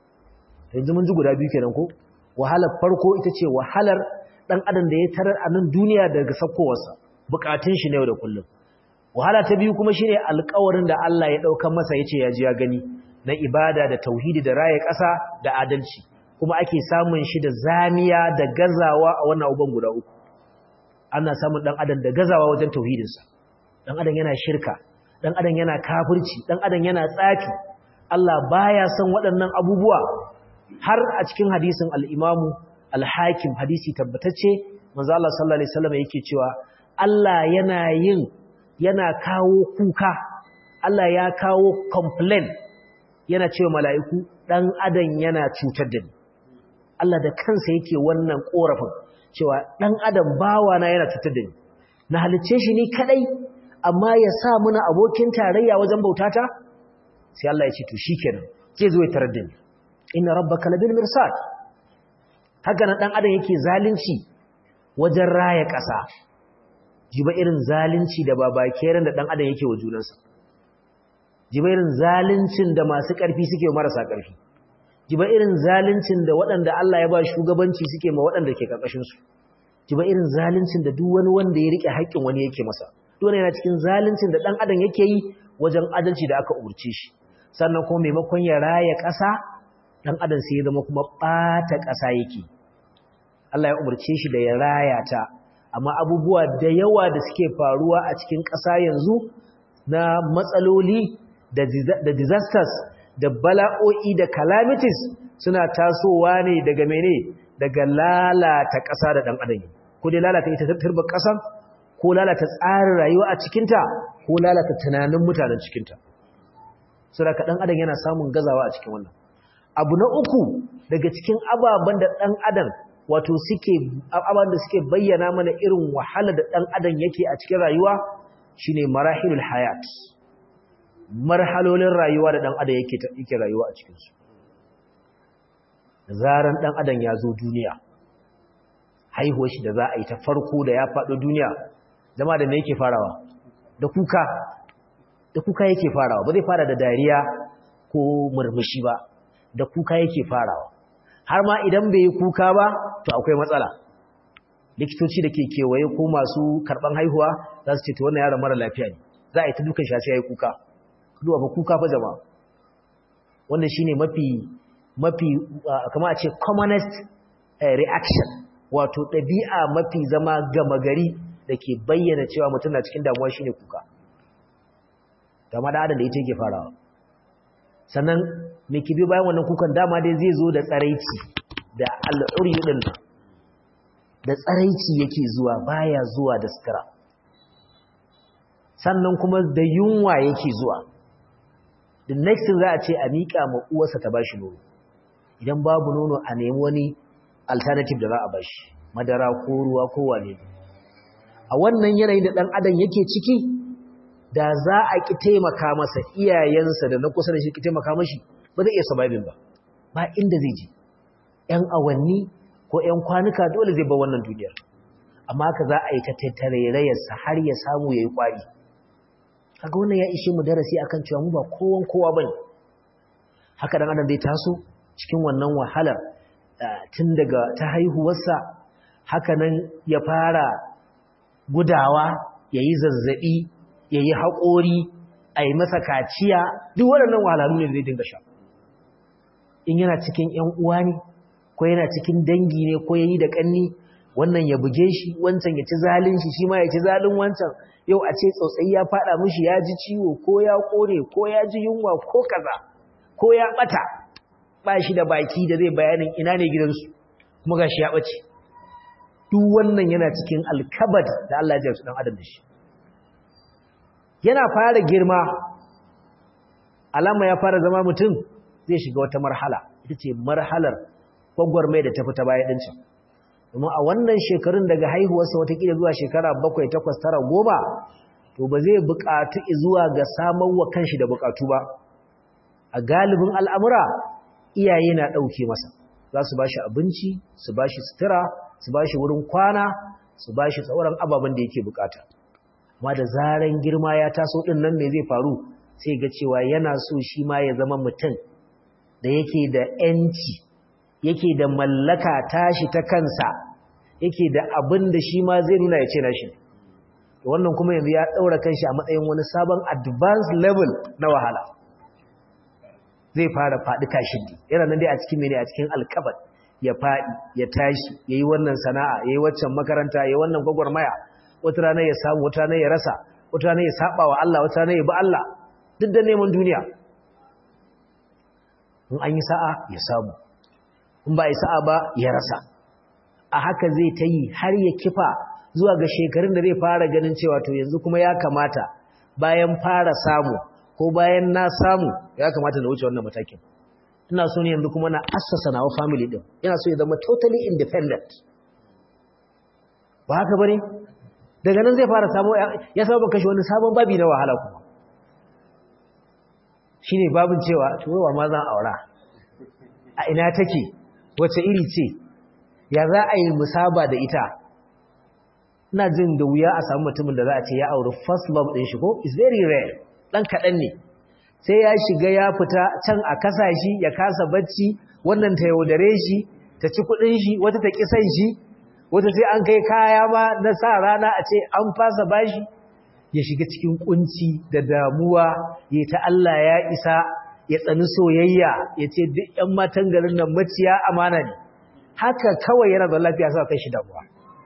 yanzu mun ji guda biyu kenan ko wahalar farko ita ce wahalar dan adam da ya tarar a nan duniya daga sakkowarsa bukatun shi ne yau da kullum wahala ta biyu kuma shine alƙawarin da Allah ya dauka masa yace ya ji ya gani na ibada da tauhidi da raye ƙasa da adalci kuma ake samun shi da zamiya da gazawa a wannan uban guda uku ana samun dan adam da gazawa wajen tauhidinsa dan adam yana shirka dan adam yana kafirci dan adam yana tsafi Allah baya son waɗannan abubuwa har a cikin hadisin al-Imamu al-Hakim hadisi tabbatacce manzo Allah sallallahu alaihi wasallam yake cewa Allah yana yin yana kawo kuka Allah ya kawo complain yana cewa mala'iku dan adam yana cutar da ni Allah da kansa yake wannan korafin cewa dan adam bawa na yana cutar da ni na halice shi ni kadai amma ya sa muna abokin tarayya wajen bautata sai Allah ya ce to shikenan ke zo ya tarar da ni inna rabbaka labil mirsad haka nan dan adam yake zalunci wajen raya ƙasa jiba irin zalunci da babakeran da dan adam yake wa junansa jiba irin zaluncin da masu ƙarfi suke wa marasa ƙarfi jiba irin zaluncin da waɗanda Allah ya ba shugabanci suke ma waɗanda ke ƙarƙashin su ji ba irin zaluncin da duk wani wanda ya rike haƙƙin wani yake masa duk yana cikin zaluncin da dan adam yake yi wajen adalci da aka umurce shi sannan kuma maimakon ya raya ƙasa dan adam sai ya zama kuma ɓata ƙasa yake Allah ya umurce shi da ya raya ta amma abubuwa da yawa da suke faruwa a cikin ƙasa yanzu na matsaloli da disasters da bala'o'i da calamities suna tasowa ne daga mene daga lalata ƙasa da ɗan adam ko dai lalata ita turbar ƙasan ko lalata tsarin rayuwa a cikinta ko lalata tunanin mutanen cikinta saboda ɗan adam yana samun gazawa a cikin wannan abu na uku daga cikin ababen da ɗan adam wato suke ababen da suke bayyana mana irin wahala da ɗan adam yake a cikin rayuwa shine marahilul hayat marhalolin rayuwa da ɗan adam yake yake rayuwa a cikinsu zaran ɗan adam ya zo duniya haihuwar shi da za a yi ta farko da ya faɗo duniya zama da me yake farawa da kuka da kuka yake farawa ba zai fara da dariya ko murmushi ba da kuka yake farawa har ma idan bai yi kuka ba to akwai matsala likitoci da ke kewaye ko masu karɓan haihuwa za su ce to wannan yaron mara lafiya ne za a yi ta dukan shi sai ya yi kuka duba ba kuka fa jama'a wannan shine mafi mafi kama a ce commonest reaction wato ɗabi'a mafi zama gama gari da ke bayyana cewa mutum na cikin damuwa shine kuka dama da adam da ita yake farawa sannan mai kibi bayan wannan kukan dama dai zai zo da tsaraici da al'uri din da tsaraici yake zuwa baya zuwa da sutura sannan kuma da yunwa yake zuwa the next thing za a ce a miƙa ma uwarsa ta bashi nono idan babu nono a nemi wani alternative da za a bashi madara ko ruwa ko wane a wannan yanayin da ɗan adam yake ciki da za a ki taimaka masa iyayensa da na kusa da shi ki taimaka mashi ba zai iya surviving ba ba inda zai je ƴan awanni ko ƴan kwanuka dole zai bar wannan duniyar amma haka za a yi ta tattarairayarsa har ya samu ya yi ƙwari kaga wannan ya ishe mu darasi akan cewa mu ba kowan kowa bane haka dan adam zai taso cikin wannan wahalar tun daga ta haihuwarsa haka nan ya fara gudawa yayi zazzabi yayi haƙori a yi masa kaciya duk waɗannan wahalhalu ne zai dinga sha in yana cikin ƴan uwa ne ko yana cikin dangi ne ko yayi da ƙanni wannan ya buge shi wancan ya ci zalin shi shi ma ya ci zalin wancan yau a ce tsautsayi ya fada mishi ya ji ciwo ko ya kone ko ya ji yunwa ko kaza ko ya bata ba shi da baki da zai bayanin ina ne gidansu kuma gashi ya bace duk wannan yana cikin alkabat da Allah ya jarsu dan adam da shi yana fara girma alama ya fara zama mutum zai shiga wata marhala ita ce marhalar gwagwarmai da ta fita baya ɗincin domin a wannan shekarun daga haihuwarsa watakila zuwa shekara bakwai takwas tara goma to ba zai buƙatu zuwa ga samar wa kanshi da buƙatu ba a galibin al'amura iyaye na ɗauke masa za su ba shi abinci su ba shi sutura su ba shi wurin kwana su ba shi tsauran ababen da yake buƙata amma da zaren girma ya taso ɗin nan me zai faru sai ga cewa yana so shi ma ya zama mutum da yake da ‘yanci’ yake da mallaka tashi ta kansa yake da abin da shi ma zai nuna ya ce na shi wannan kuma yanzu ya ɗaura kanshi a matsayin wani sabon advanced level na wahala zai fara faɗi tashin ne yana nan dai a cikin mene a cikin alkabar ya faɗi ya tashi ya yi wannan sana'a ya yi waccan makaranta ya yi wannan gwagwarmaya wata rana ya samu wata rana ya rasa wata rana ya saba wa Allah wata rana ya bi Allah duk da neman duniya in an yi sa'a ya samu in ba a yi sa'a ba ya rasa a haka zai ta yi har ya kifa zuwa ga shekarun da zai fara ganin cewa to yanzu kuma ya kamata bayan fara samu ko bayan na samu ya kamata na wuce wannan matakin ina so ne yanzu kuma na assasa nawa family din ina so ya zama totally independent ba haka bane daga nan zai fara samu ya saba kashe wani sabon babi na wahala kuma shine babin cewa to wa ma zan aura a ina take wace iri ce ya za a yi musaba da ita ina jin da wuya a samu mutumin da za a ce ya auri first love ɗin shi ko is very rare ɗan kaɗan ne sai ya shiga ya fita can a kasa shi ya kasa bacci wannan ta yaudare shi ta ci kuɗin shi wata ta kisan shi wata sai an kai kaya ma na sa rana a ce an fasa bashi ya shiga cikin kunci da damuwa ya ta Allah ya isa ya tsani soyayya ya ce duk ƴan matan garin nan maciya amana ne haka kawai yana da lafiya sa kai shi damuwa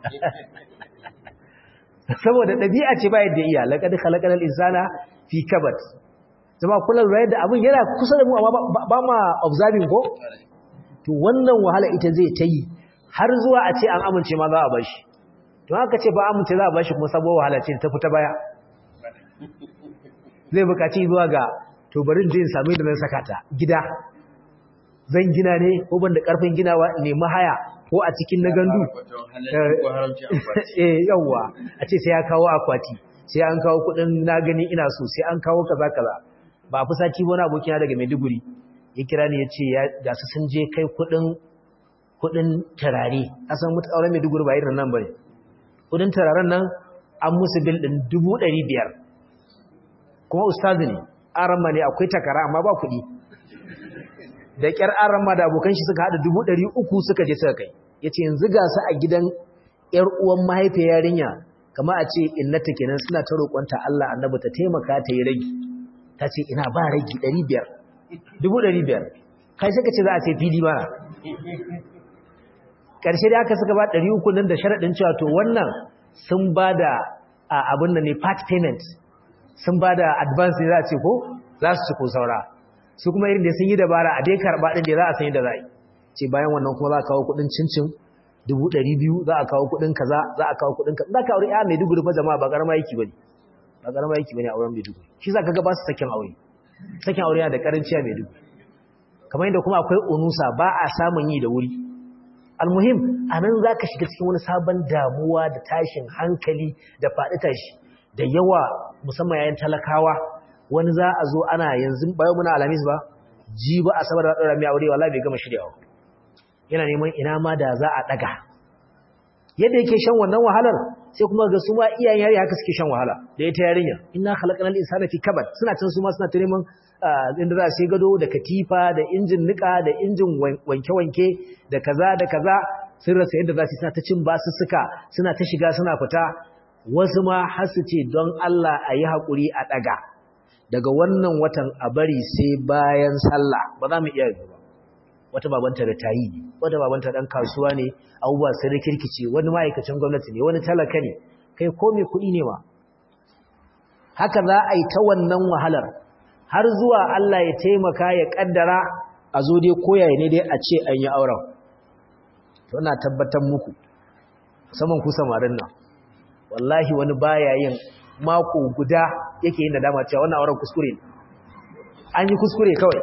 saboda ɗabi'a ce ba yadda iya laqad khalaqal insana fi kabad zama kullum rayar da abin yana kusa da mu amma ba ma observing ko to wannan wahala ita zai ta yi har zuwa a ce an amince ma za a bashi to haka ce ba amince za a bashi kuma sabuwar wahala ce ta fita baya zai bukaci zuwa ga to barin jin sami da nan saka ta gida zan gina ne ko ban da karfin ginawa ne mahaya ko a cikin na gandu eh yawa a ce sai ya kawo akwati sai an kawo kudin na gani ina so sai an kawo kaza kaza ba a fi sati wani abokina daga Maiduguri ya kira ni ya ce ga su sun je kai kudin kudin turare asan mutu auren Maiduguri ba irin nan bane kudin turaren nan an musu bil din 500 kuma ustazi ne aramma ne akwai takara amma ba kudi da kyar aramma da abokan shi suka hada 300 suka je suka kai yace yanzu ga su a gidan yar uwan mahaifiyar yarinya kama a ce innata kenan suna ta roƙonta Allah annabi ta taimaka ta yi ragi ta ce ina ba ragi 500 500 kai suka ce za a sai fili ba ƙarshe da aka suka ba 300 nan da sharaɗin cewa to wannan sun ba da abin da ne part payment sun ba da advance ne za a ce ko za su ci ko saura su kuma irin da sun yi dabara a dai karɓa ɗin da za a san yadda za a yi ce bayan wannan kuma za a kawo kuɗin cincin dubu ɗari biyu za a kawo kuɗin kaza za a kawo kuɗin kaza za ka aure ya mai dugu fa jama'a ba ƙarama yaki ba ne ba ƙarama yaki ba ne a auren mai dugu shi za ka ga ba su sakin aure sakin aure yana da ƙaranciya mai dugu kamar yadda kuma akwai unusa ba a samun yi da wuri almuhim a nan za ka shiga cikin wani sabon damuwa da tashin hankali da faɗi tashi da yawa musamman yayin talakawa wani za a zo ana yanzu bayan muna alamis ba ji ba a sabar da ɗaura mai aure wala bai gama shiryawa yana neman ina ma da za a ɗaga yadda yake shan wannan wahalar sai kuma ga su ma iyayen yari haka suke shan wahala da ita yarinya inna khalaqnal insana fi kabad suna can su ma suna ta neman inda za su gado da katifa da injin nika da injin wanke-wanke da kaza da kaza sun rasa yadda za su suna ta cin basu suka suna ta shiga suna fita wasu ma har su ce don Allah a yi haƙuri a ɗaga daga wannan watan a bari sai bayan sallah ba za mu iya yi ba wata babanta da tayi ne wata babanta dan kasuwa ne abubuwa sai da kirkice wani ma'aikacin gwamnati ne wani talaka ne kai ko mai kuɗi ne ma haka za a yi ta wannan wahalar har zuwa Allah ya taimaka ya kaddara a zo dai koyaye ne dai a ce an yi auren to ina tabbatar muku saman ku samarin nan wallahi wani baya yin mako guda yake yin nadama cewa wannan auren kuskure ne an yi kuskure kawai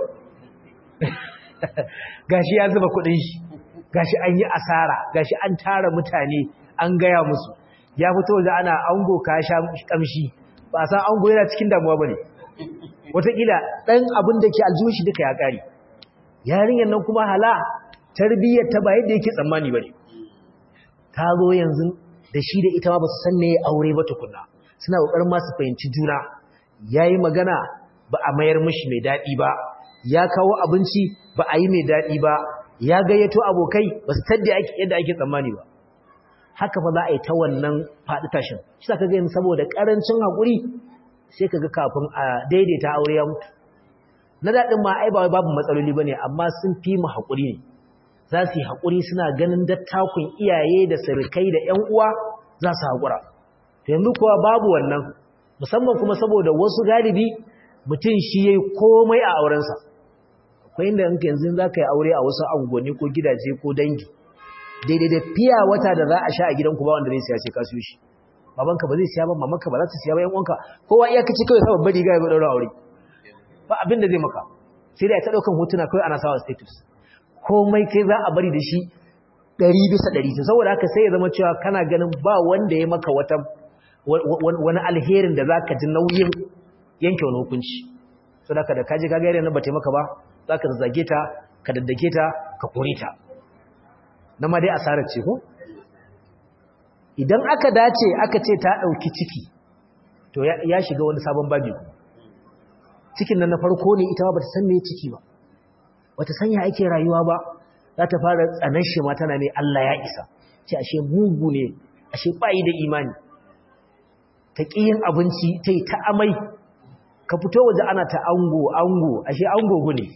gashi ya zuba kudin shi gashi an yi asara gashi an tara mutane an gaya musu ya fito da ana ango ka sha kamshi ba san ango yana cikin damuwa bane wataƙila ɗan abin da ke aljihun shi duka ya ƙari yarinyar nan kuma hala tarbiyyar ta ba yadda yake tsammani bane ta zo yanzu da shi da ita ma ba su san me aure ba tukunna suna ƙoƙarin ma su fahimci juna yayi magana ba a mayar mishi mai daɗi ba ya kawo abinci ba a yi mai daɗi ba ya gayyato abokai ba su tadda yadda ake tsammani ba haka fa za a yi ta wannan faɗi tashin shi sa ka gani saboda ƙarancin haƙuri sai ka ga kafin a daidaita aure ya mutu na daɗin ma ai ba babu matsaloli ba ne amma sun fi mu haƙuri ne za su yi haƙuri suna ganin dattakun iyaye da sirikai da ‘yan uwa za su haƙura to yanzu kuwa babu wannan musamman kuma saboda wasu galibi mutum shi ya yi komai a aurensa akwai inda yanka yanzu za ka yi aure a wasu angoni ko gidaje ko dangi daidai da fiya wata da za a sha a gidanku ba wanda zai siya sai ka siyo shi babanka ba zai siya ba mamanka ba za ta siya ba yan uwanka kowa iya kace kawai sa babbar riga ya daura aure ba abin da zai maka sai da ta daukan hotuna kawai ana sawa status komai kai za a bari da shi 100 bisa 100 saboda haka sai ya zama cewa kana ganin ba wanda ya maka wata wani alherin da zaka ji nauyin yanke wani hukunci saboda haka da kaje kaga yare nan ba ta maka ba zaka zage ta ka daddake ta ka kore ta na ma dai asarar ce ko idan aka dace aka ce ta ɗauki ciki to ya shiga wani sabon babi cikin nan na farko ne ita ba ta san me ciki ba wata sanya ake rayuwa ba za ta fara tsanar shi ma tana ne Allah ya isa ce ashe mugu ne ashe bayi da imani ta yin abinci ta yi ta amai ka fito waje ana ta ango ango ashe ango ne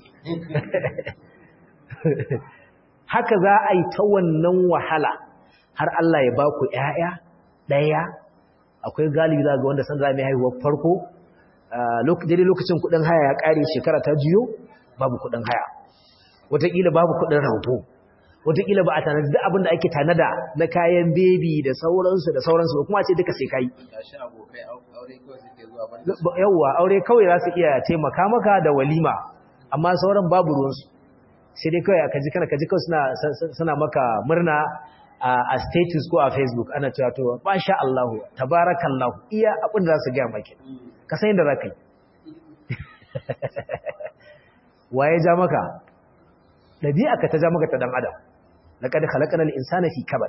haka za a yi ta wannan wahala har Allah ya ba ku ‘ya'ya ɗaya akwai galibi za ga wanda san za mai haihuwar farko daidai lokacin kudin haya ya ƙare shekara ta jiyo babu kudin haya wataƙila babu kudin rahoto wataƙila ba a tanadi duk abin da ake tanada na kayan bebi da sauransu da sauransu kuma ce duka sai kai yawwa aure kawai za su iya taimaka maka da walima amma sauran babu ruwansu sai dai kawai kaji kana kaji kawai suna suna maka murna a status ko a facebook ana cewa to masha Allah tabarakallahu iya abin da za su ga maki ka san yadda za ka yi waye ja maka dabi'a ka ta ja maka ta dan adam laqad khalaqnal insana fi kabad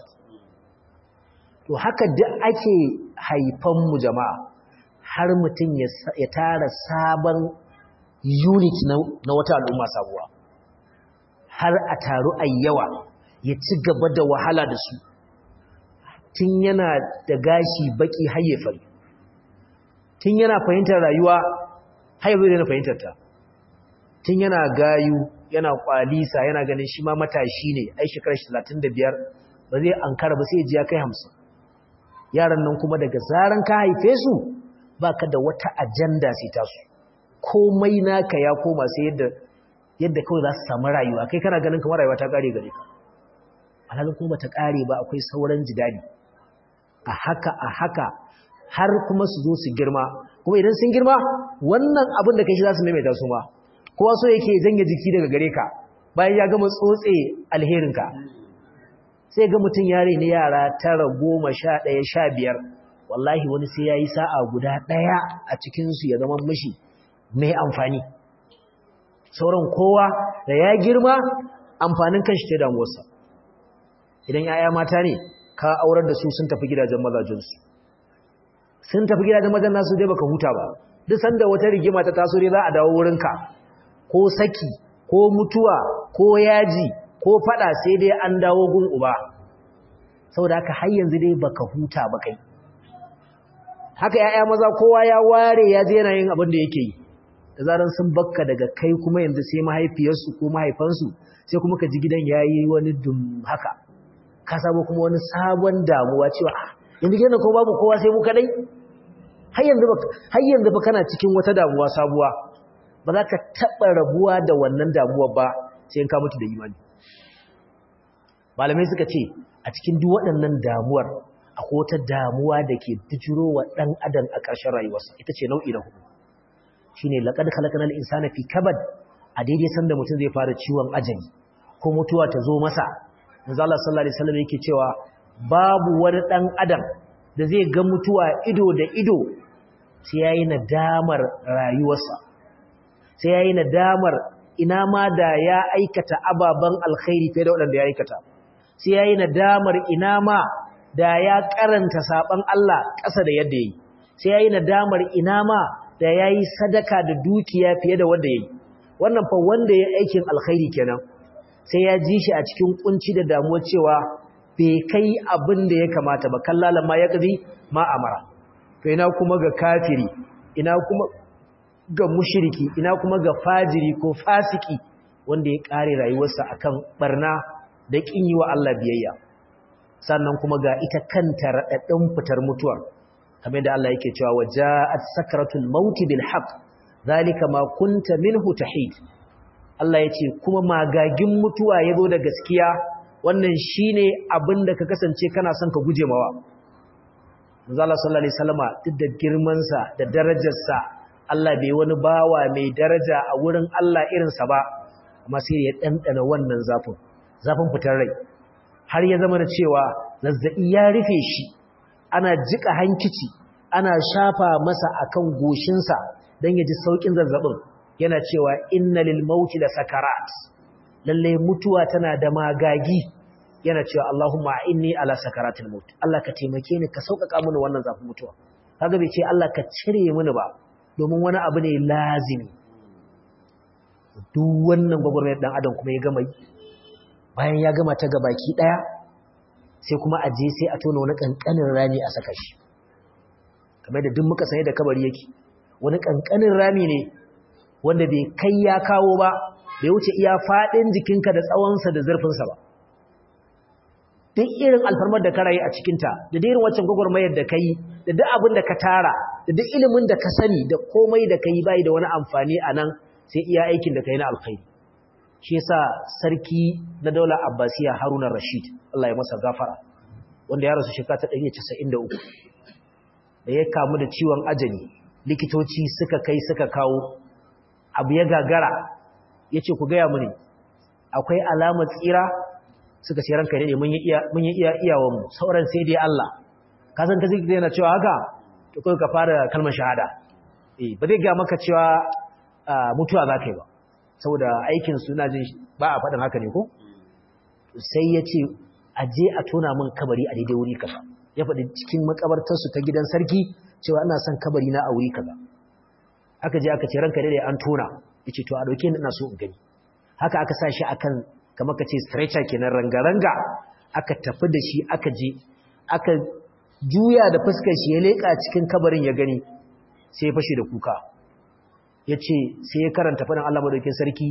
to haka duk ake haifan mu jama'a har mutum ya tara sabon unit na wata al'umma sabuwa har a taru a yawa ya ci gaba da wahala da su tun yana da gashi baki hayyafari tun yana fahimtar rayuwa haifar yana fahimtar ta tun yana gayu yana kwalisa yana ganin shi ma matashi ne ai shekarar 35 ba zai ankara ba sai ji ya kai 50 yaran nan kuma daga zaran ka haife su baka da wata ajanda sai tasu komai naka ya koma sai yadda yadda kawai za su samu rayuwa kai kana ganin kamar rayuwa ta kare gare ka alhalin kuma ta kare ba akwai sauran jidali a haka a haka har kuma su zo su girma kuma idan sun girma wannan abin da kai shi za su maimaita su ma kowa so yake janye jiki daga gare ka bayan ya gama tsotse alherinka sai ga mutum yare ne yara tara goma sha ɗaya sha biyar wallahi wani sai ya yi sa'a guda ɗaya a cikinsu ya zama mashi mai amfani sauran kowa da ya girma amfanin kanshi ta damuwarsa idan ‘ya'ya mata ne ka aurar da su sun tafi gidajen mazajensu sun tafi gidajen mazajen nasu dai baka huta ba duk sanda wata rigima ta taso dai za a dawo wurinka ko saki ko mutuwa ko yaji ko fada sai dai an dawo gun uba saboda haka har yanzu dai baka huta ba kai haka ‘ya'ya maza kowa ya ware ya je yana yin abin da yake yi da zaran sun bakka daga kai kuma yanzu sai mahaifiyarsu ko mahaifansu sai kuma ka ji gidan ya yi wani dum haka ka sabo kuma wani sabon damuwa cewa yanzu gidan ko babu kowa sai mu kadai har yanzu ba kana cikin wata damuwa sabuwa ba za ka taɓa rabuwa da wannan damuwa ba sai in ka mutu da imani malamai suka ce a cikin duk waɗannan damuwar akwai wata damuwa da ke bijiro wa ɗan adam a ƙarshen rayuwarsa ita ce nau'i na hudu shine laqad khalaqnal insana fi kabad a daidai sanda mutum zai fara ciwon ajali ko mutuwa ta zo masa manzo Allah sallallahu alaihi wasallam yake cewa babu wani dan adam da zai ga mutuwa ido da ido sai yayi nadamar rayuwarsa sai yayi nadamar ina ma da ya aikata ababan alkhairi fiye da wanda ya aikata sai yayi nadamar ina ma da ya karanta saban Allah ƙasa da yadda yayi sai yayi nadamar ina ma da ya yi sadaka da dukiya fiye da wanda ya yi wannan fa wanda ya aikin alkhairi kenan sai ya ji shi a cikin kunci da damuwa cewa bai kai abin da ya kamata ba kallalan ma ya kazi ma amara to ina kuma ga kafiri ina kuma ga mushriki ina kuma ga fajiri ko fasiki wanda ya kare rayuwarsa akan barna da kin yi wa Allah biyayya sannan kuma ga ita kanta raɗaɗɗin fitar mutuwar kamar da Allah yake cewa waja'at sakratul maut bil haqq zalika ma kunta minhu tahid Allah yace kuma magagin mutuwa yazo da gaskiya wannan shine abinda ka kasance kana son ka guje mawa Manzo Allah sallallahu alaihi wasallama duk da girman sa da darajar sa Allah bai wani bawa mai daraja a wurin Allah irin sa ba amma sai ya dandana wannan zafin zafin fitar rai har ya zama da cewa zazzabi ya rufe shi ana jika hankici ana shafa masa akan goshinsa don ya ji saukin zazzabin yana cewa inna lil mauti la sakarat lalle mutuwa tana da magagi yana cewa Allahumma inni ala sakaratil maut Allah ka taimake ni ka sauƙaƙa mini wannan zafin mutuwa kaga bai ce Allah ka cire mini ba domin wani abu ne lazimi duk wannan gwagwarmayar dan adam kuma ya gama bayan ya gama ta gabaki daya sai kuma a je sai a tona wani kankanin rami a saka shi kamar da duk muka sanye da kabari yake wani kankanin rami ne wanda bai kai ya kawo ba bai wuce iya faɗin jikinka da tsawonsa da zurfinsa ba duk irin alfarmar da ka rayu a cikinta da irin waccan gwagwarmayar da ka yi da duk abin da ka tara da duk ilimin da ka sani da komai da ka yi bai da wani amfani a nan sai iya aikin da ka yi na alkhairi shi yasa sarki na daular abbasiya haruna rashid allah ya masa gafara wanda ya rasu shekara ta 193 da ya kamu da ciwon ajali likitoci suka kai suka kawo abu ya gagara ya ce ku gaya mini akwai alamar tsira suka ce ranka ne mun yi iya iyawanmu sauran sai dai Allah ka san ka zai yana cewa haka to kai ka fara kalmar shahada eh ba zai ga maka cewa mutuwa za ka yi ba saboda aikin suna jin ba a faɗin haka ne ko sai ya ce a je a tona min kabari a daidai wuri kaza ya faɗi cikin makabartarsu ta gidan sarki cewa ina son kabari na a wuri kaza aka je aka ce ranka daidai an tona ya ce to a ɗauke ni ina so in gani haka aka sa shi akan kamar ka ce stretcher kenan ranga-ranga aka tafi da shi aka je aka juya da fuskar shi ya leƙa cikin kabarin ya gani sai ya fashe da kuka ya ce sai ya karanta faɗin Allah madaukin sarki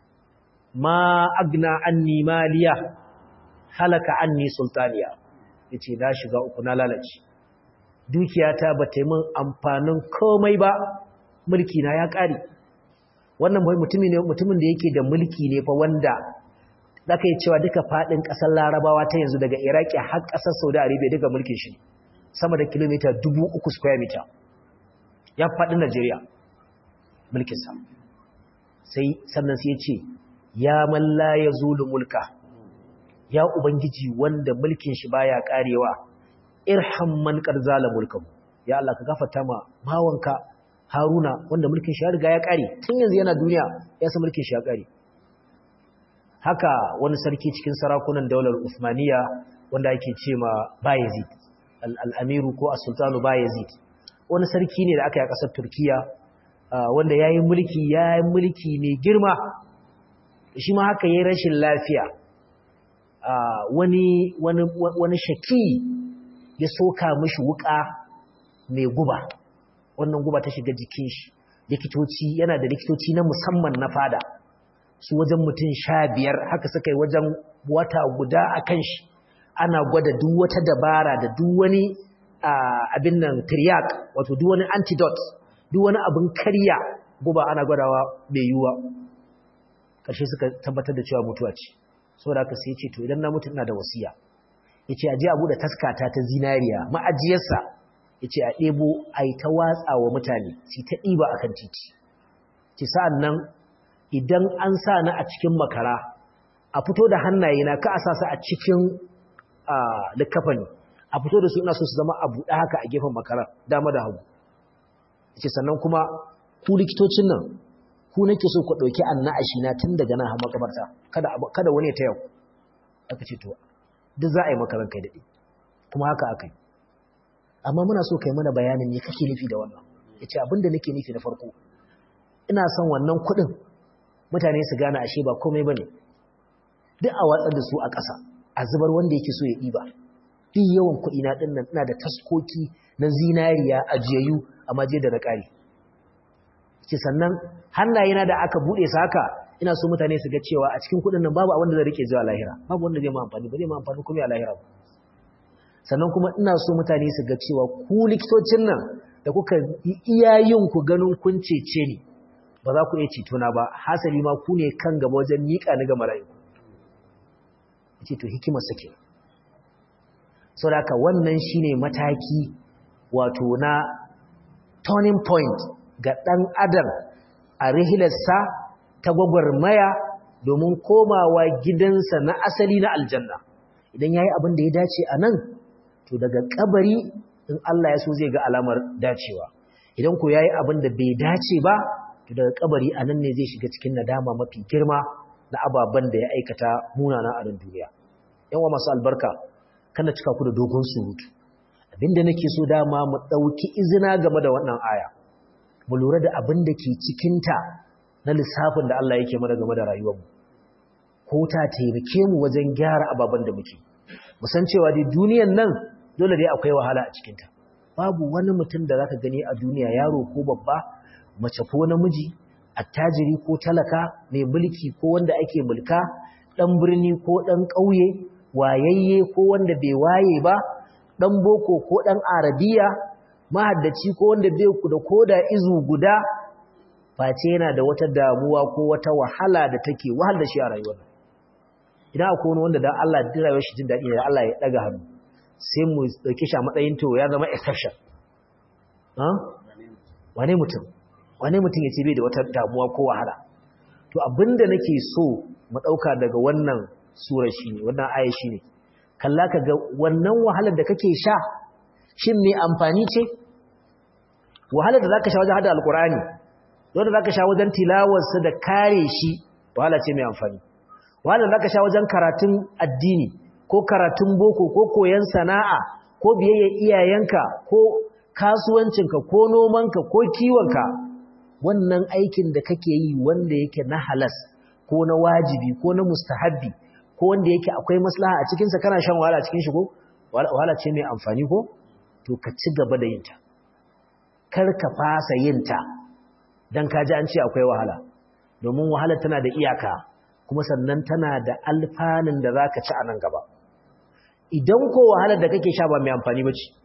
ma agna anni maliya halaka anni sultaniya ya ce na shiga uku na lalace dukiyata ba ta yi min amfanin komai ba mulki na ya ƙare wannan mutumin da yake da mulki ne fa wanda za ka yi cewa duka faɗin ƙasar larabawa ta yanzu daga iraki har ƙasar saudi arabia duka mulkin shi sama da kilomita dubu uku square meter ya faɗin najeriya mulkinsa sai sannan sai ya ce ya malla ya zulu mulka ya ubangiji wanda mulkin shi baya karewa irham man qarzala mulkahu ya Allah ka gafarta ma bawanka Haruna wanda mulkin shi ya riga ya kare tun yanzu yana duniya ya san mulkin shi ya kare haka wani sarki cikin sarakunan daular Uthmaniya wanda ake ce ma Bayezid al-Amiru ko as-Sultanu Bayezid wani sarki ne da aka yi a ƙasar Turkiya wanda yayi mulki yayi mulki mai girma shi ma haka yayi rashin lafiya wani wani wani shaki ya soka mishi wuka mai guba wannan guba ta shiga jikin shi likitoci yana da likitoci na musamman na fada su wajen mutum sha biyar haka suka yi wajen wata guda a kan shi ana gwada duk wata dabara da duk wani abin nan triac wato duk wani antidote duk wani abin karya guba ana gwadawa mai yiwuwa ƙarshe suka tabbatar da cewa mutuwa ce saboda haka sai ce to idan na mutu ina da wasiya yace a je a bude taskata ta zinariya ma'ajiyarsa yace a ɗebo a yi ta watsa wa mutane su ta ɗiba akan titi ce sa'an nan idan an sa ni a cikin makara a fito da hannaye na ka a sa su a cikin likafani a fito da su ina so su zama a buɗe haka a gefen makara dama da hagu ce sannan kuma ku likitocin nan ku nake so ku ɗauki annashi na tun daga nan har makabarta kada kada wani ta yau aka ce to duk za a yi makaran kai daɗe kuma haka aka yi amma muna so kai mana bayanin me kake nufi da wannan yace abin da nake nufi na farko ina son wannan kuɗin mutane su gane ashe ba komai bane duk a watsar da su a ƙasa a zubar wanda yake so ya ɗiba duk yawan kuɗi na ɗin nan ina da taskoki na zinariya ajiyayyu amma je da na ƙari ce sannan hannayena da aka buɗe su haka ina so mutane su ga cewa a cikin kuɗin nan babu abin da zai rike zuwa lahira babu wanda zai ma amfani ba zai ma amfani kuma a lahira sannan kuma ina so mutane su ga cewa ku likitocin nan da kuka iya yin ku ganin kun cece ni ba za ku iya cetona ba hasali ma ku ne kan gaba wajen miƙa ni ga mala'iku ce to hikimar sake sau da wannan shine mataki wato na turning point ga ɗan adam a rihilarsa ta gwagwarmaya domin komawa gidansa na asali na aljanna idan ya yi abin da ya dace a nan to daga kabari in Allah ya so zai ga alamar dacewa idan ko ya yi abin da bai dace ba to daga kabari a nan ne zai shiga cikin nadama mafi girma na ababen da ya aikata munana a nan duniya yawa masu albarka kana cika ku da dogon surutu abinda nake so dama mu ɗauki izina game da wannan aya mu lura da abin da ke cikinta na lissafin da Allah yake mana game da rayuwarmu ko ta taimake mu wajen gyara ababen da muke musan cewa dai duniyan nan dole dai akwai wahala a cikinta babu wani mutum da zaka gani a duniya yaro ko babba mace ko namiji attajiri ko talaka mai mulki ko wanda ake mulka dan birni ko dan ƙauye wayayye ko wanda bai waye ba dan boko ko dan arabiya mahaddaci ko wanda bai ku da koda izu guda face yana da wata damuwa ko wata wahala da take wahal da shi a rayuwar idan akwai wani wanda dan Allah da rayuwar shi jin daɗi da Allah ya daga hannu sai mu dauke shi a matsayin to ya zama exception wane mutum wane mutum ya ce bai da wata damuwa ko wahala to abinda nake so mu dauka daga wannan sura shine wannan aya shine kalla ka ga wannan wahalar da kake sha shin me amfani ce wahalar da zaka sha wajen hada alqur'ani wanda zaka sha wajen tilawarsa da kare shi wahala ce mai amfani wahalar da zaka sha wajen karatun addini ko karatun boko ko koyon sana'a ko biyayya iyayenka ko kasuwancinka ko nomanka ko kiwonka wannan aikin da kake yi wanda yake na halas ko na wajibi ko na mustahabbi ko wanda yake akwai maslaha a cikinsa kana shan wahala a cikin shi ko wahala ce mai amfani ko to ka ci gaba da yinta kar ka fasa yinta don ka ji an ce akwai wahala domin wahala tana da iyaka kuma sannan tana da alfanun da za ka ci a nan gaba idan ko wahalar da kake sha ba mai amfani ba ce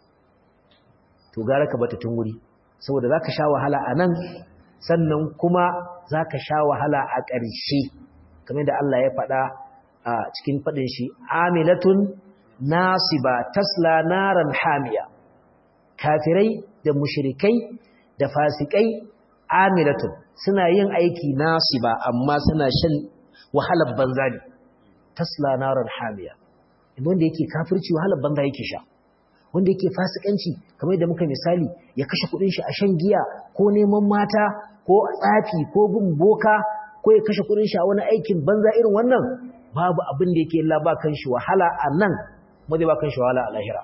to gara ka bata tun wuri saboda za ka sha wahala a nan sannan kuma za ka sha wahala a ƙarshe kamar da Allah ya faɗa a cikin faɗin shi amilatun nasiba tasla naran hamiya kafirai da mushrikai da fasikai amilatun suna yin aiki nasiba amma suna shan wahalar banza ne tasla naran hamiya wanda yake kafirci wahalar banza yake sha wanda yake fasikanci kamar da muka misali ya kashe kudin shi a shan giya ko neman mata ko tsafi ko bin boka ko ya kashe kudin shi a wani aikin banza irin wannan babu abin da yake Allah ba kan shi wahala a nan ba zai ba kan shi wahala a lahira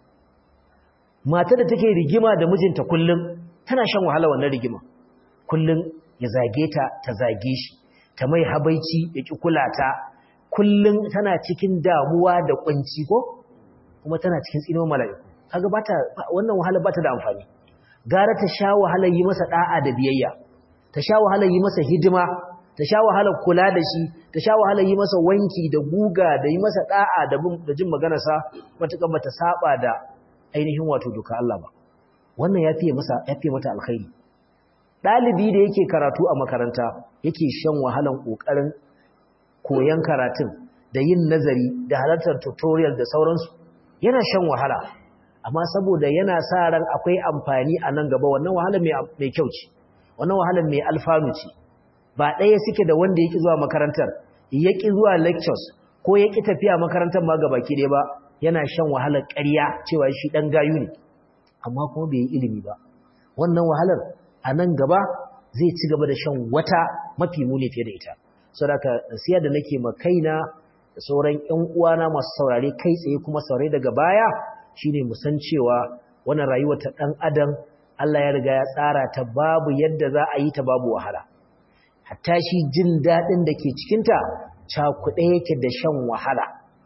mata da take rigima da mijinta kullum tana shan wahala wannan rigima kullum ya zage ta ta zage shi ta mai habaici ya ki kula ta kullum tana cikin damuwa da kunci ko kuma tana cikin tsinon mala'iku kaga bata wannan wahala bata da amfani gara ta sha wahalar yi masa da'a da biyayya ta sha wahalar yi masa hidima ta sha wahalar kula da shi ta sha wahalar yi masa wanki da guga da yi masa da'a da da jin maganarsa matukan bata saba da ainihin wato doka Allah ba wannan ya fiye masa ya fiye mata alkhairi dalibi da yake karatu a makaranta yake shan wahalan kokarin koyan karatun da yin nazari da halartar tutorial da sauransu yana shan wahala amma saboda yana sa ran akwai amfani a nan gaba wannan wahala mai kyau ce wannan wahala mai alfanu ce ba ɗaya suke da wanda yake zuwa makarantar yaki zuwa lectures ko yaki tafiya makarantar ma gaba ki ba yana shan wahalar ƙarya cewa shi dan gayu ne amma kuma bai yi ilimi ba wannan wahalar a nan gaba zai ci gaba da shan wata mafi muni fiye da ita saboda nasiya da nake ma kaina da sauran ƴan uwana masu saurare kai tsaye kuma saurare daga baya shine mu san cewa wannan rayuwa ta dan adam Allah ya riga ya tsara ta babu yadda za a yi ta babu wahala hatta shi jin dadin da ke cikin ta cakuɗe yake da shan wahala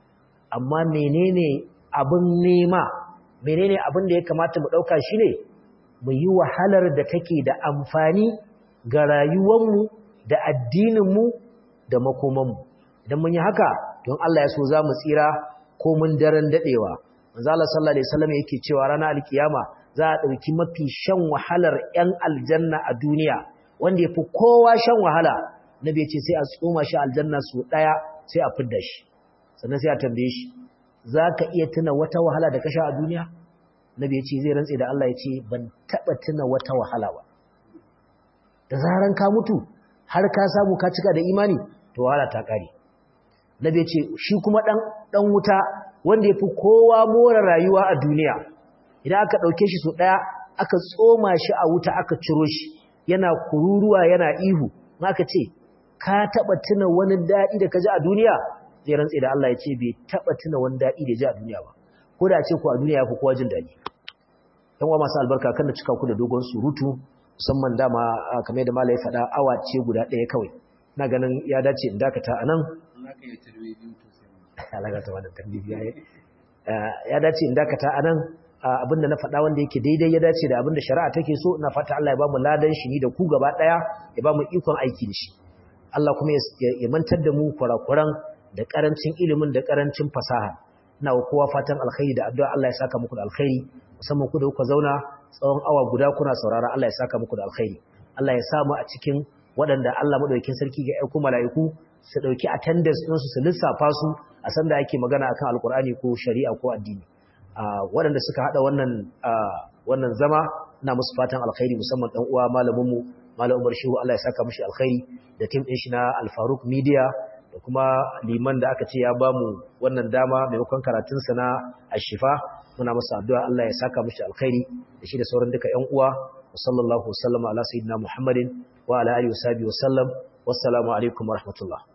amma menene abin nema menene abin da ya kamata mu dauka shine mu yi wahalar da take da amfani ga rayuwarmu da addininmu da makomanmu idan mun yi haka don Allah ya so za mu tsira ko mun daren dadewa manzo Allah sallallahu alaihi wasallam yake cewa ranar alkiyama za a dauki mafi shan wahalar ƴan aljanna a duniya wanda yafi kowa shan wahala nabi ya ce sai a tsoma shi aljanna su daya sai a fidda shi sannan sai a tambaye shi zaka iya tuna wata wahala da ka sha a duniya nabi ya ce zai rantse da Allah ya ce ban taba tuna wata wahala ba da zaran ka mutu har ka samu ka cika da imani to wahala ta kare nabi ya ce shi kuma dan dan wuta wanda yafi kowa more rayuwa a duniya idan aka dauke shi so daya aka tsoma shi a wuta aka ciro shi yana kururuwa yana ihu aka ce ka taba tuna wani dadi da ka ji a duniya zai rantse da Allah ya ce bai taba tuna wani dadi da ji a duniya ba ko da ce ku a duniya yafi kowa jin dadi yan uwa masu albarka kan da cika ku da dogon surutu musamman dama kamar da malai faɗa awa ce guda ɗaya kawai na ganin ya dace in dakata a nan alaga ta wannan tambiya ya dace in dakata anan abinda na faɗa wanda yake daidai ya dace da abinda shari'a take so ina fata Allah ya ba mu ladan shi ni da ku gaba daya ya ba mu ikon aiki da shi Allah kuma ya mantar da mu kurakuran da karancin ilimin da karancin fasaha ina wa kowa fatan alkhairi da addu'a Allah ya saka muku da alkhairi musamman ku da kuka zauna tsawon awa guda kuna saurara Allah ya saka muku da alkhairi Allah ya samu a cikin waɗanda Allah madaukakin sarki ga aiko mala'iku su dauki attendance ɗinsu su lissafa su a san da ake magana akan alkur'ani ko shari'a ko addini waɗanda suka hada wannan wannan zama ina musu fatan alkhairi musamman dan uwa malamin mu malam Umar Shehu Allah ya saka mishi alkhairi da team din shi na Al Faruq Media da kuma liman da aka ce ya bamu wannan dama maimakon karatun sa na Ashifa muna masa addu'a Allah ya saka mishi alkhairi da shi da sauran duka ƴan uwa sallallahu wasallama ala sayyidina Muhammadin wa ala alihi wa sahbihi wa sallam wassalamu alaikum wa rahmatullah